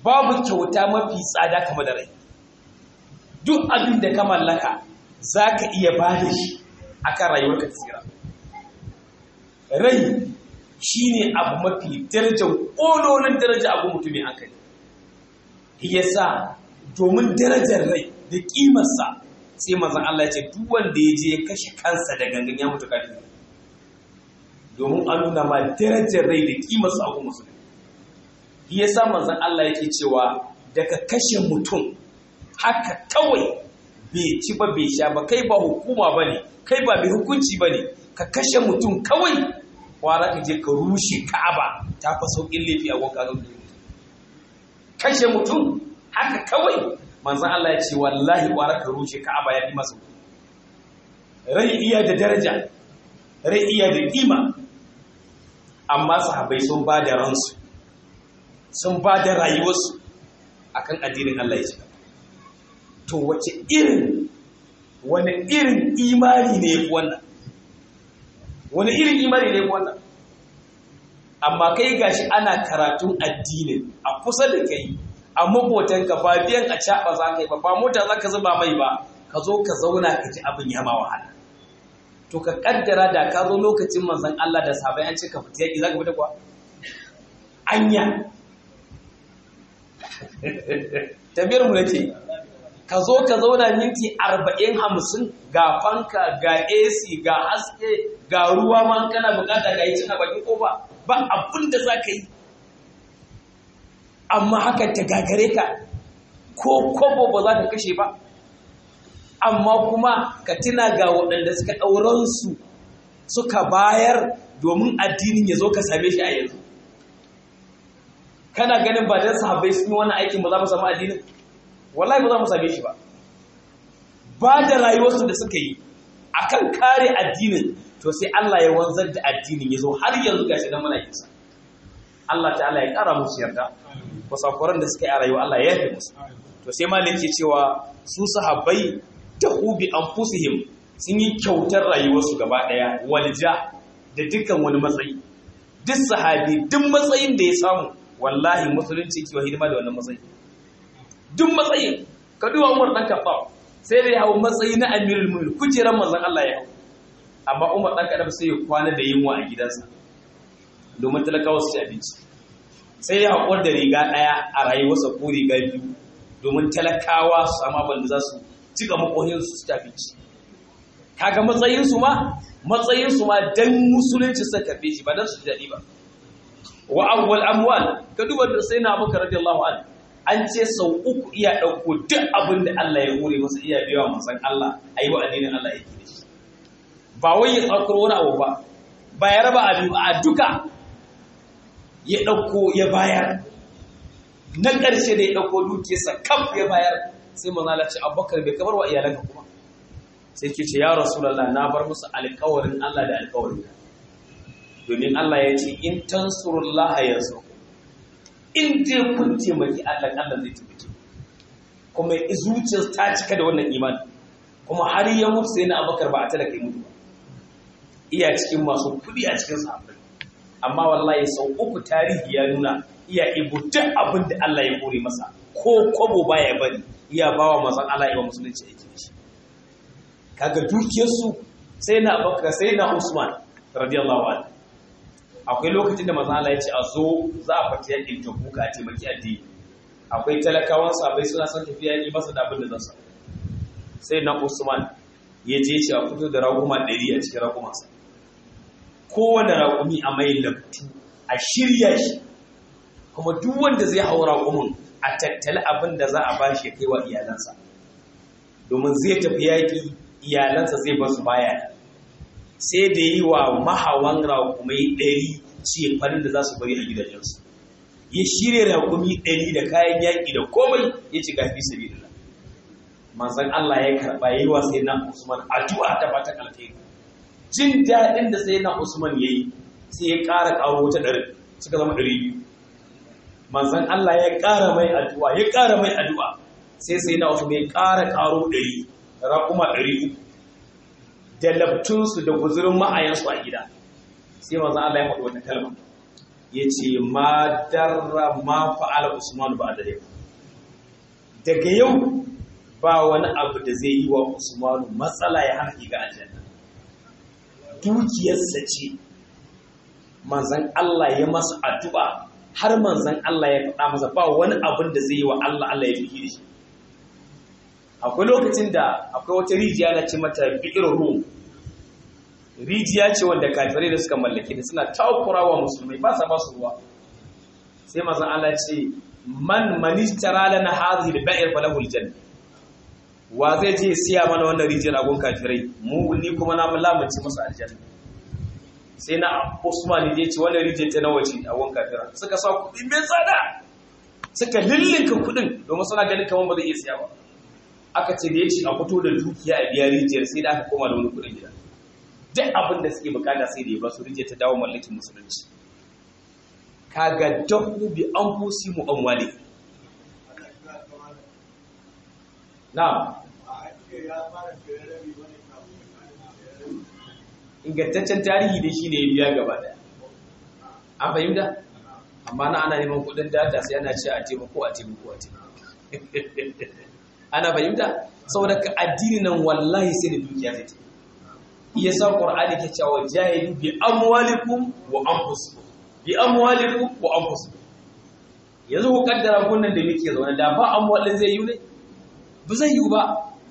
babu kyauta mafi tsada kamar da rai duk abin da ka mallaka za ka iya ba da shi akan rayuwarka tsira rai shi ne abu mafi darajar ƙololin daraja abu mutumin hankali ya sa domin darajar rai da ƙimarsa sai mazan Allah ce duk wanda ya je ya kashe kansa da gangan ya mutu kafin domin a nuna ma darajar rai da ƙimarsa abu musulmi ya sa mazan Allah yake cewa daga kashe mutum haka kawai bai ci ba bai sha ba kai ba hukuma ba ne kai ba mai hukunci ba ne ka kashe mutum kawai kwara ka je ka rushe ka'aba ta fa sauƙin laifi a wanka zan kashe mutum haka kawai manzan Allah ya ce wallahi kwara ka rushe ka'aba ya fi masa rai iya da daraja rai iya da kima amma sahabbai sun ba da ransu sun ba da rayuwarsu akan addinin Allah ya ce to wace irin wani irin imani ne ya wannan wani irin imani ne wannan amma kai gashi ana karatun addinin a kusa da kai a mabotanka ba biyan a caɓa za ka yi ba ba mota za ka zuba mai ba ka zo ka zauna ka ji abin ya ma wahala to ka kaddara da ka zo lokacin manzon Allah da sabai an ce ka fita yaki za ka fita kuwa anya tabiyar mu nake ka zo ka zauna minti arba'in hamsin ga fanka ga AC ga haske ga ruwa ma kana bukata ga yi cin a bakin kofa ba abin da za ka yi amma haka ta gagare ka ko kobo ba za ka kashe ba amma kuma ka tuna ga waɗanda suka ɗauransu suka bayar domin addinin ya zo ka same shi a yanzu kana ganin ba don sahabbai sun yi wani aikin ba za mu samu addinin wallahi ba za mu same shi ba ba da rayuwarsu da suka yi akan kare addinin to sai Allah ya wanzar da addinin ya zo har yanzu gashi dan muna yinsa Allah ta'ala ya kara musu yarda kusakuran da suka yi a rayuwa Allah ya yafe musu to sai malik ke cewa su sahabbai da hubi anfusihim sun yi kyautar rayuwarsu gaba daya walja da dukkan wani matsayi duk sahabi duk matsayin da ya samu wallahi musulunci kiwa hidima da wannan matsayi duk matsayin ka duba Umar dan Khattab sai da ya hawo matsayi na Amirul Mu'minin kujeran manzon Allah ya hawo amma Umar dan Khattab sai ya kwana da yunwa a gidansa domin talakawa su ci abinci sai ya haƙur da riga ɗaya a rayuwarsa ko riga biyu domin talakawa su samu abin da za su cika makohin su ci abinci kaga matsayinsu ma matsayinsu ma dan musulunci suka karbe shi ba dan su ji daɗi ba wa awwal amwal ka duba da sai na Abubakar radiyallahu anhu an ce sau uku iya ɗauko duk abin da Allah ya hore masa iya biya wa manzon Allah ayi wa addinin Allah yake da shi ba wai ya tsakuro wani abu ba ba ya raba abin a duka ya ɗauko ya bayar na ƙarshe da ya ɗauko dukiyarsa kaf ya bayar sai manzala ce abubakar bai kamar wa iyalanka kuma sai ke ce ya rasulallah na bar musu alkawarin Allah da alkawarin domin Allah ya ce in tansurullaha yanzu in je kun taimaki Allah Allah zai taimake kuma zuciyar ta cika da wannan imani kuma har ya mutu sai na abubakar ba a talaka mutu ba iya cikin masu kuɗi a cikin sahabbai amma wallahi sau uku tarihi ya nuna iya ibu duk abin da Allah ya kore masa ko kwabo baya bari iya bawa mazan Allah ya musulunci aiki da shi kaga dukiyarsu sai na abubakar sai na usman radiyallahu anhu akwai lokacin da mazan Allah ya ce a zo za a fata yakin tabuka a taimaki addini akwai talakawan sabai suna son tafiya yi masa da abin da zan sai na usman ya je shi a fito da raguma ɗari a cikin ragumansa kowane raƙumi a mai laftu a shirya shi kuma duk wanda zai hau raƙumin a tattali abin da za a ba shi kai wa iyalansa domin zai tafi yaƙi iyalansa zai basu baya sai da yi wa mahawan raƙumai ɗari ce farin da za su bari a gidajensu ya shirya raƙumi ɗari da kayan yaƙi da komai ya ci gafi sabi da manzan Allah ya karɓa yi wa sai na Usman addu'a ta fatan alheri jin daɗin da sai na Usman ya yi sai ya ƙara ƙaro wata ɗari suka zama ɗari biyu manzan Allah ya ƙara mai addu'a ya ƙara mai addu'a sai sai na Usman ya ƙara ƙaro ɗari raƙuma ɗari uku da labtunsu da guzurin ma'ayansu a gida sai manzan Allah ya faɗi wata kalma ya ce ma darra ma fa'ala usman ba da yau daga yau ba wani abu da zai yi wa usmanu matsala ya hana ga aljanna dukiyarsa ce manzan Allah ya masa addu'a har manzan Allah ya faɗa masa ba wani abin da zai yi wa Allah Allah ya fi da shi akwai lokacin da akwai wata rijiya na ce mata bi'ir rum rijiya ce wanda kafirai da suka mallake da suna takurawa musulmai ba sa ba su ruwa sai manzan Allah ce man manistara lana hadhihi al-ba'ir falahu al-janna wa zai je siya mana wannan rijiyar agon kafirai mu ni kuma na lamunci musu aljanna sai na Usman ya ce wannan rijiyar ta nawa ce agon kafira suka sa kuɗi mai tsada suka lillinka kuɗin domin suna ganin kamar ba zai iya siya ba aka ce da ya ce a fito da dukiya a biya rijiyar sai da aka koma da wani kuɗin gida duk abin da suke bukata sai da ya ba su rijiyar ta dawo mallakin musulunci kaga dahu bi anfusi mu amwali na'am ingantaccen tarihi da shi ne ya biya gaba daya an fahimta amma na ana neman kudin data sai ana ce a taimako a taimako a taimako ana fahimta saboda ka addini nan wallahi sai da dukiya zai ce iya sa qur'ani ke cewa jahilu bi amwalikum wa anfusikum bi amwalikum wa anfusikum yanzu ku kaddara kunnan da muke zaune da ba amwalin zai yi ne ba zai yi ba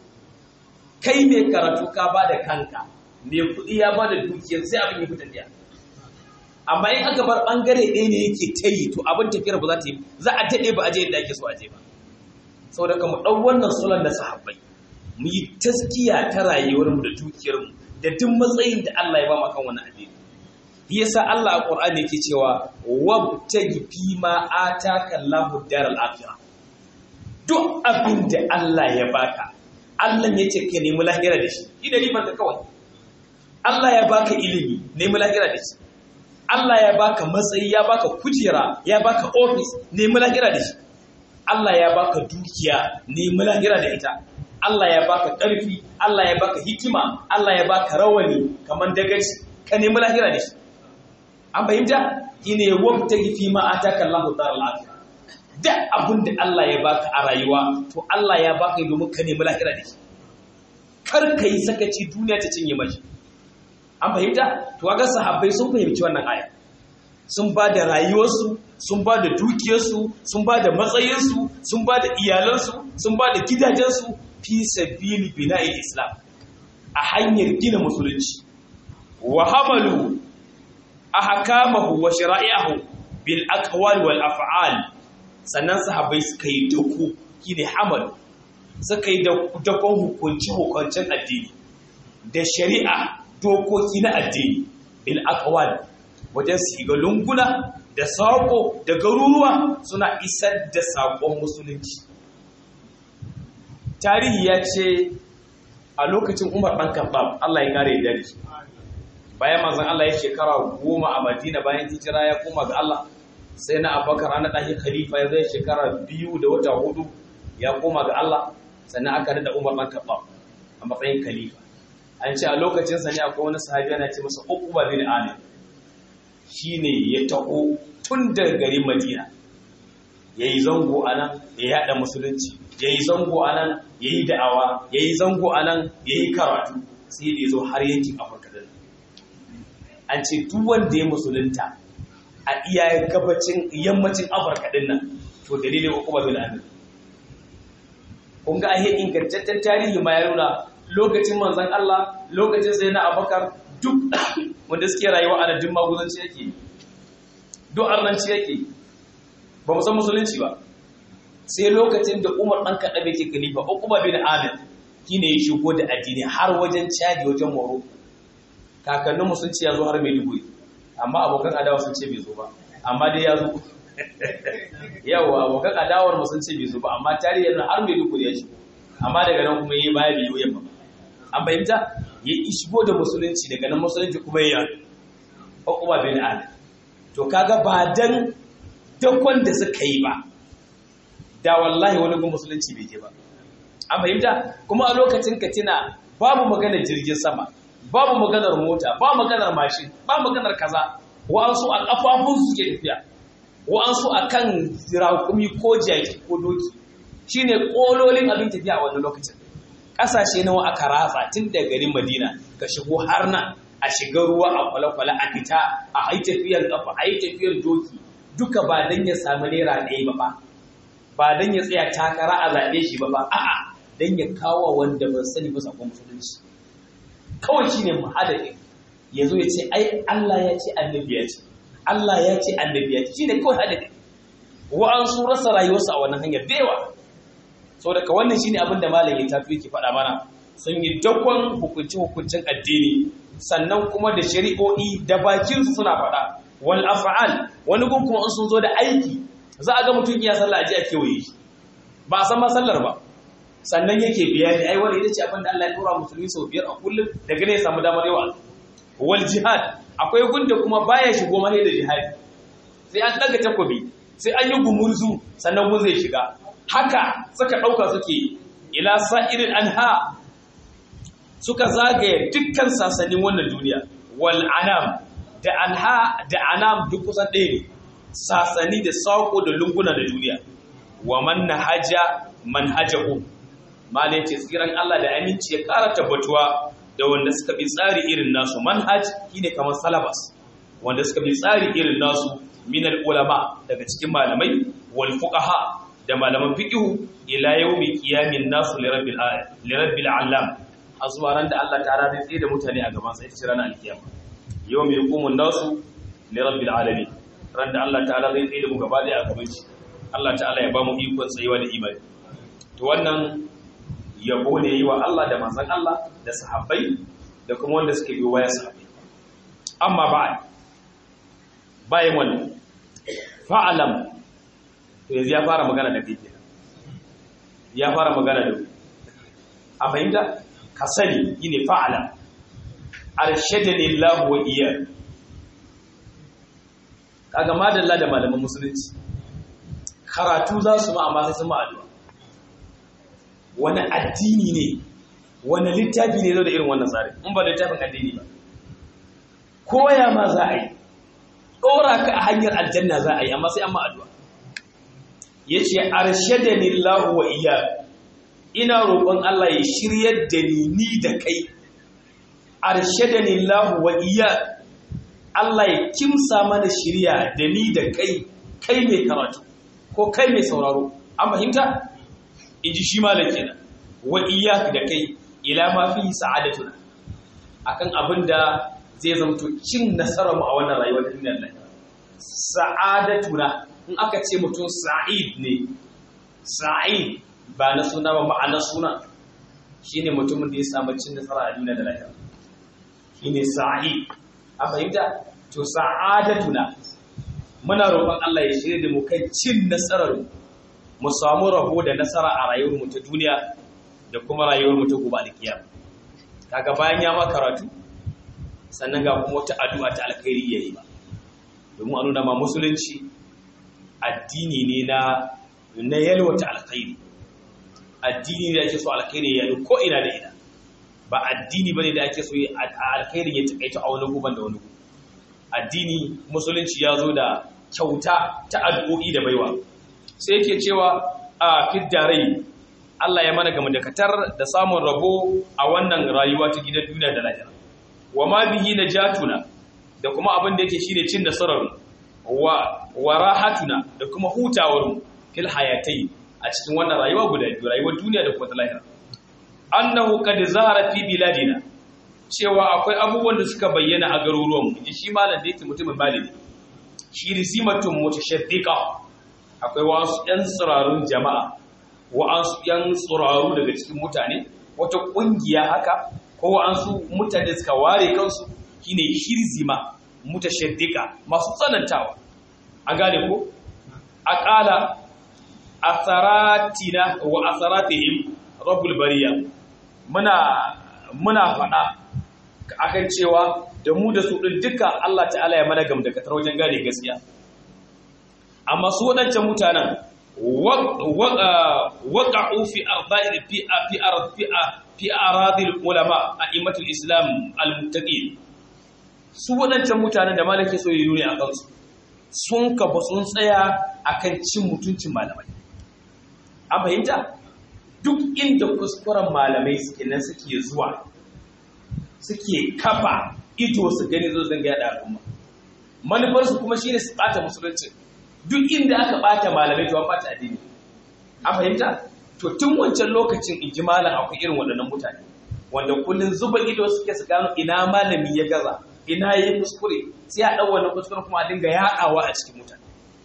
kai mai karatu ka ba da kanka mai kuɗi ya ba da dukiyar sai abin yi fita biya amma in aka bar ɓangare ɗaya ne yake ta yi to abin tafiyar ba za ta yi za a daɗe ba a je yadda ake so a je ba sau da kama ɗan wannan sulan na sahabbai mu yi taskiya ta rayuwarmu da dukiyarmu da duk matsayin da Allah ya ba mu kan wani addini shi yasa Allah a Qur'ani yake cewa wabtagi fi ma ataka Allahu daral akhirah duk abin da Allah ya baka Allah ya ce ka nemi lahira da shi ida ribar ka kawai Allah ya baka ilimi nemi lahira da shi Allah ya baka matsayi ya baka kujera ya baka ofis nemi lahira da shi Allah ya baka dukiya nemi lahira da ita Allah ya baka ƙarfi Allah ya baka hikima Allah ya baka rawani kamar dagaci ka nemi lahira da shi an fahimta ine wabta fi ma ataka Allahu daral akhirah duk abin da Allah ya baka a rayuwa to Allah ya baka yi domin ka nemi lahira da shi kar ka yi sakaci duniya ta cinye mashi an fahimta to ga sahabbai sun fahimci wannan aya sun ba da rayuwarsu sun ba da dukiyarsu sun ba da matsayinsu sun ba da iyalansu sun ba da gidajensu fi sabili bina'il islam a hanyar gina musulunci wa hamalu ahkamahu wa shara'i'ahu bil aqwal wal af'al sannan sahabbai suka yi dako ne hamal suka yi dakon hukunci hukuncin addini da shari'a dokoki na addini bil aqwal wajen su ga lunguna da sako da garuruwa suna isar da sakon musulunci tarihi ya ce a lokacin umar ɗan kaɓab Allah ya kare da shi bayan manzon Allah ya shekara goma a madina bayan hijira ya koma ga Allah sai na abubakar ana ɗahi khalifa ya zai shekara biyu da wata hudu ya koma ga Allah sannan aka da umar ɗan kaɓa a matsayin khalifa an ce a lokacin sa ne akwai wani sahabi yana ce masa uquba bin amir shine ya taho tun daga garin madina yayi zango anan ya yada musulunci yayi zango anan yayi da'awa yayi zango anan yayi karatu sai da zo har yankin afirka da an ce duk wanda ya musulunta a iya gabacin yammacin afirka din nan to dalilin hukuma bin amir kun ga ahe ingantaccen tarihi ma ya nuna lokacin manzon Allah lokacin sai na abakar duk wanda suke rayuwa a duk maguzanci yake duk arnanci yake ba mu san musulunci ba sai lokacin da umar ɗan kaɗa bai ke kalifa hukuma bin amir shine ya shigo da addini har wajen cadi wajen moro kakannin mu sun ce ya zo har maiduguri amma abokan adawa sun ce bai zo ba amma dai ya zo yawa abokan adawar mu sun ce bai zo ba amma tarihi yana har maiduguri ya shigo amma daga nan kuma yi baya bai yi yamma an fahimta ya shigo da musulunci daga nan musulunci kuma ya yi hukuma bin ali to kaga ba dan dakon da suka yi ba da wallahi wani gun musulunci bai ke ba an fahimta kuma a lokacin katina babu maganar jirgin sama babu maganar mota ba maganar mashin ba maganar kaza wa'ansu a kafafun su ke tafiya wa'ansu a kan raƙumi ko jaki ko doki shine ƙololin abin tafiya a wannan lokacin ƙasashe nawa aka ratsa tun da garin madina ka shigo har nan a shiga ruwa a kwale-kwale a fita a yi tafiyar kafa a yi tafiyar doki duka ba don ya samu naira ɗaya ba ba ba don ya tsaya takara a zaɓe shi ba ba a'a don ya kawo wanda ban sani ba sakon musulunci kawai shine muhadadin ya zo ya ce ai Allah ya ce annabi ya ce Allah ya ce annabi ya ce shine kawai hadadin wa'ansu rasa rayuwarsu a wannan hanyar da yawa so daga wannan shine abin da malam ya tafi yake faɗa mana sun yi dakon hukunci hukuncin addini sannan kuma da shari'o'i da bakin su suna faɗa wal af'al wani gun kuma sun zo da aiki za a ga mutum ya sallah aji a kewaye shi ba a san ma sallar ba sannan yake bayani ai wani ita ce abin da Allah ya dora musulmi sau biyar a kullum daga ne ya samu damar yawa wal jihad akwai gunda kuma baya shigo mai da jihadi sai an daga takobi sai an yi gumurzu sannan gun zai shiga haka suka dauka suke ila sa'irin anha suka zagaye dukkan sasannin wannan duniya wal anam da anha da anam duk kusan ɗaya ne sasani da sako da lunguna da duniya wa man nahaja manhajahu malai ce tsiran Allah da aminci ya ƙara tabbatuwa da wanda suka bi tsari irin nasu manhaj shine kamar salabas wanda suka bi tsari irin nasu min ulama daga cikin malamai wal fuqaha da malaman fiqh ila yawmi qiyamin nasu li rabbil li rabbil alam azwa ran da Allah ta'ala zai tsaye da mutane a gaban sa ita ce ranar alkiyama yawmi yaqumun nasu li rabbil alamin ran da Allah ta'ala zai tsaye da mu gaba da a gaban shi Allah ta'ala ya ba mu ikon tsayuwa da imani to wannan yabo ne yi wa Allah da manzan Allah da sahabbai da kuma wanda suke biyo waya sahabbai amma ba bayan wannan fa'alam to yanzu ya fara magana da kai kenan ya fara magana da ku a fahimta ka sani yine fa'alam arshadani Allah wa iya kaga madalla da malaman musulunci karatu za su ma amma sai sun ma addu'a wani addini ne wani littafi ne zo da irin wannan tsari in ba littafin addini ba koya ma za a yi ɗora ka a hanyar aljanna za a yi amma sai an ma'aduwa ya ce arshadani lahu wa iya ina roƙon Allah ya shiryar da ni ni da kai arshadani lahu wa iya Allah ya kimsa mana shirya da ni da kai kai mai karatu ko kai mai sauraro an fahimta in ji shi malam kenan wa iyyak da kai ila ma fi sa'adatuna akan abin da zai zamto cin nasarar mu a wannan rayuwar duniyar nan sa'adatuna in aka ce mutum sa'id ne sa'id ba na suna ba ma'ana suna shine mutumin da ya samu cin nasara a duniya da lahira shine sa'id a fahimta to sa'adatuna muna roƙon Allah ya shirya da mu kai cin nasarar mu mu samu rabo da nasara a rayuwar mu ta duniya da kuma rayuwar mu ta gobe da kiyama kaga bayan ya ma karatu sannan ga kuma wata addu'a ta alkhairi yayi ba domin a nuna ma musulunci addini ne na na yalwata alkhairi addini ne da ake so alkhairi ya yi ko ina da ina ba addini bane da ake so alkhairi ya takaita a wani guban da wani guban addini musulunci ya zo da kyauta ta addu'o'i da baiwa sai yake cewa a fiddarai Allah ya mana gama dakatar da samun rabo a wannan rayuwa ta gidan duniya da lahira wa ma bihi najatuna da kuma abin da yake shine cin nasarar wa wa rahatuna da kuma hutawar mu fil hayatai a cikin wannan rayuwa guda biyu rayuwar duniya da kuma ta lahira annahu qad zahara fi biladina cewa akwai abubuwan da suka bayyana a garuruwan mu shi malam da yake mutumin malami shi risimatun mutashaddiqa akwai wasu ‘yan tsirarun jama'a wa'ansu ‘yan tsiraru daga cikin mutane wata ƙungiya haka ko wa'ansu mutane suka ware kansu shine hirzima mutashaddika masu tsanantawa a gane ko a ƙala asaratina wa asaratihim rabbul bariya muna muna faɗa akan cewa da mu da su ɗin duka Allah ta'ala ya mana gamdakatar wajen gane gaskiya amma su waɗancan mutanen waƙa'u fi arda'i fi fi fi aradil ulama a imatul islam al-muttaqin su waɗancan mutanen da malake so yi nuni a kansu sun kafa sun tsaya akan cin mutuncin malamai an fahimta duk inda kuskuren malamai suke nan suke zuwa suke kafa ido su gani zo zanga yada al'umma manufarsu kuma shine su bata musulunci duk inda aka bata malamai to an bata addini an fahimta to tun wancan lokacin in ji malam akwai irin waɗannan mutane wanda kullun zuba ido suke su gano ina malami ya gaza ina yi kuskure sai a ɗau wannan kuskure kuma a dinga yaɗawa a cikin mutane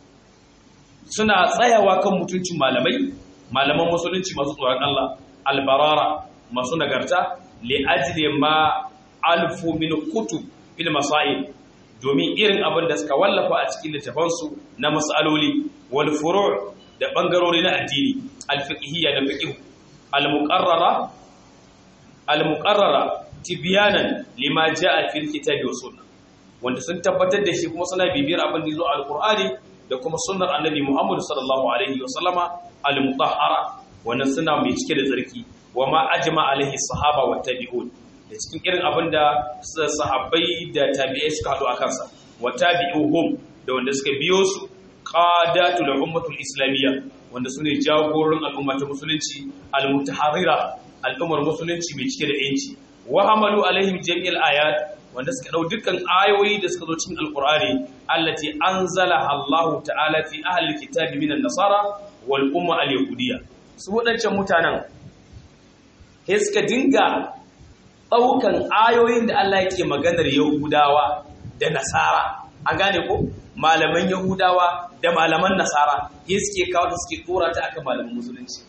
suna tsayawa kan mutuncin malamai malaman musulunci masu tsoron Allah albarara masu nagarta li ajli ma alfu min kutub fil masail domin irin abin da suka wallafa a cikin littafansu na mas'aloli wal furu' da bangarori na addini al fiqhiyya da fiqh al muqarrara al muqarrara tibyanan lima jaa fil kitabi wa sunnah wanda sun tabbatar da shi kuma suna bibiyar abin da zo a alqur'ani da kuma sunnar annabi Muhammad sallallahu alaihi wa sallama al-mutahhara wannan suna mai cike da tsarki wa ma ajma alaihi sahaba wa tabi'un da cikin irin abin da sahabbai da tabi'ai suka hadu a kansa wa tabi'uhum da wanda suka biyo su qadatul ummatul islamiyya wanda sune jagororin al'umma ta musulunci al-mutahharira al'ummar musulunci mai cike da yanci wa hamalu alaihim jami'al ayat wanda suka dau dukkan ayoyi da suka zo cikin alqur'ani allati anzala Allahu ta'ala fi ahli kitabi minan nasara wal umma al yahudiyya su wadancan mutanen sai suka dinga daukan ayoyin da Allah yake maganar yahudawa da nasara an gane ko malaman yahudawa da malaman nasara sai suke kawo da suke dora ta akan malaman musulunci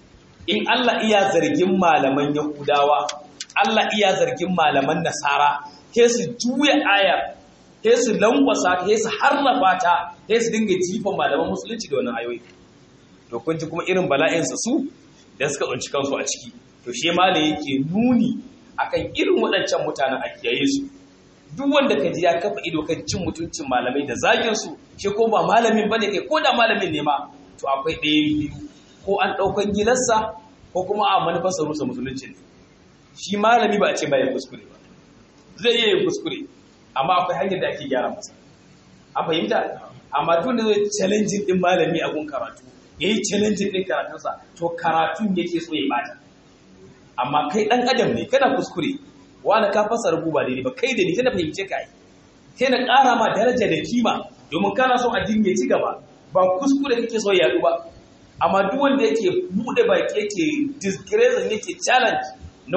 in Allah iya zargin malaman yahudawa Allah iya zargin malaman nasara sai su juya ayar sai su lankwasa sai su harrafa ta sai su dinga jifan malaman musulunci da wannan ayoyi to kun ji kuma irin bala'insa su da suka tsunci kansu a ciki to shi mala yake nuni akan irin waɗancan mutanen a kiyaye su duk wanda ka ji ya kafa ido kan cin mutuncin malamai da zagin su shi ko ba malamin bane kai ko da malamin ne ma to akwai ɗaya biyu ko an ɗaukan gilarsa ko kuma a manufarsa rusa musulunci ne shi malami ba a ce bayan kuskure ba zai iya yin kuskure amma akwai hanyar da ake gyara masa an fahimta amma tun da zai challenge din malami a gun karatu ya yi challenge din karatunsa to karatun yake so ya bata amma kai dan adam ne kana kuskure wani ka fasa rubu ba daidai ba kai da ni na fahimce ka yi sai na ƙara ma daraja da kima domin kana son addini ya ci gaba ba kuskure kake so ya ba amma duk wanda yake bude baki yake disgrace yake challenge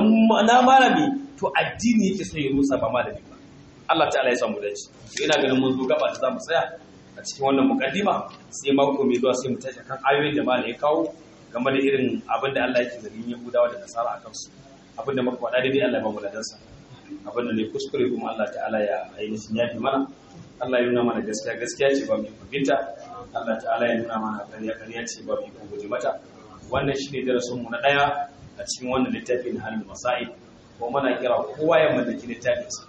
na malami to addini yake so ya rusa ba malami ba Allah ta'ala ya samu dace to ina ganin mun zo gaba da zamu tsaya a cikin wannan mukaddima sai mako mai zuwa sai mu tashi kan ayoyin da malai ya kawo game da irin abin da Allah yake zargin Yahudawa da Nasara akan su abin da muka faɗa daidai Allah ya ba mu ladansa abin da ne kuskure kuma Allah ta'ala ya ainihin yafi mana Allah ya nuna mana gaskiya gaskiya ce ba mu fahimta Allah ta'ala ya nuna mana ƙarya ƙarya ce ba mu guje mata wannan shine darasin mu na daya a cikin wannan littafin halin masail ko muna kira kowa ya mallaki littafinsa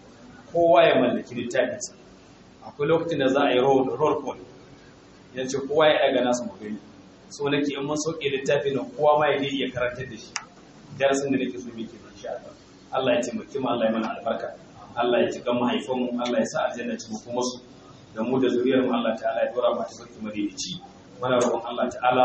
kowa ya mallaki littafinsa akwai lokacin da za a yi roll call ya ce kowa ya daga nasu magani so nake in mun sauke littafin nan kowa ma ya je iya karantar da shi darasin da nake so muke da insha Allah Allah ya taimake mu Allah ya mana albarka Allah ya cika mahaifan mu Allah ya sa aljanna ci mu kuma su da mu da zuriyar mu Allah ta'ala ya dora mu ta sarki madaidaici muna roƙon Allah ta'ala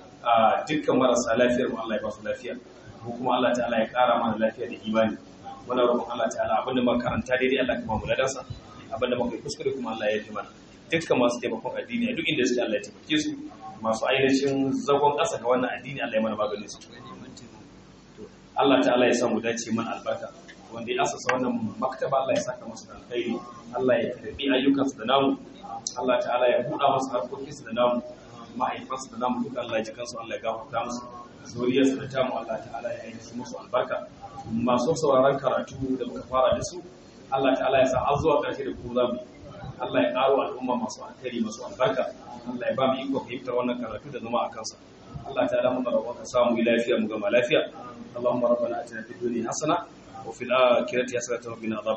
dukkan marasa lafiyar mu Allah ya ba su lafiya ko kuma Allah ta'ala ya ƙara mana lafiya da imani muna roƙon Allah ta'ala abinda muka karanta daidai Allah kuma mu ladansa abinda muka yi kuskure kuma Allah ya yi mana dukkan masu taimakon addini a duk inda suke Allah ya taimake su masu ainihin zagon ƙasa ga wannan addini Allah ya mana maganin su Allah ta'ala ya samu dace mana albarka wanda ya asasa wannan maktaba Allah ya saka masa da alkhairi Allah ya karbi ayyukansu da namu Allah ta'ala ya buɗa masa harkokinsu da namu ma'aikansu da namu duka Allah ya ji kansu Allah ya gafarta musu zuriyarsu da tamu Allah ta'ala ya yi musu albarka masu sauraron karatu da muka fara da su Allah ta'ala ya sa har zuwa ƙarshe da ku zamu Allah ya ƙaro al'umma masu alkhairi masu albarka Allah ya ba mu iko fahimtar wannan karatu da zama a kansa Allah ta'ala mun roƙon ka samu lafiya mu gama lafiya Allahumma rabbana atina fid dunya hasana wa fil akhirati hasanatan wa qina adhaban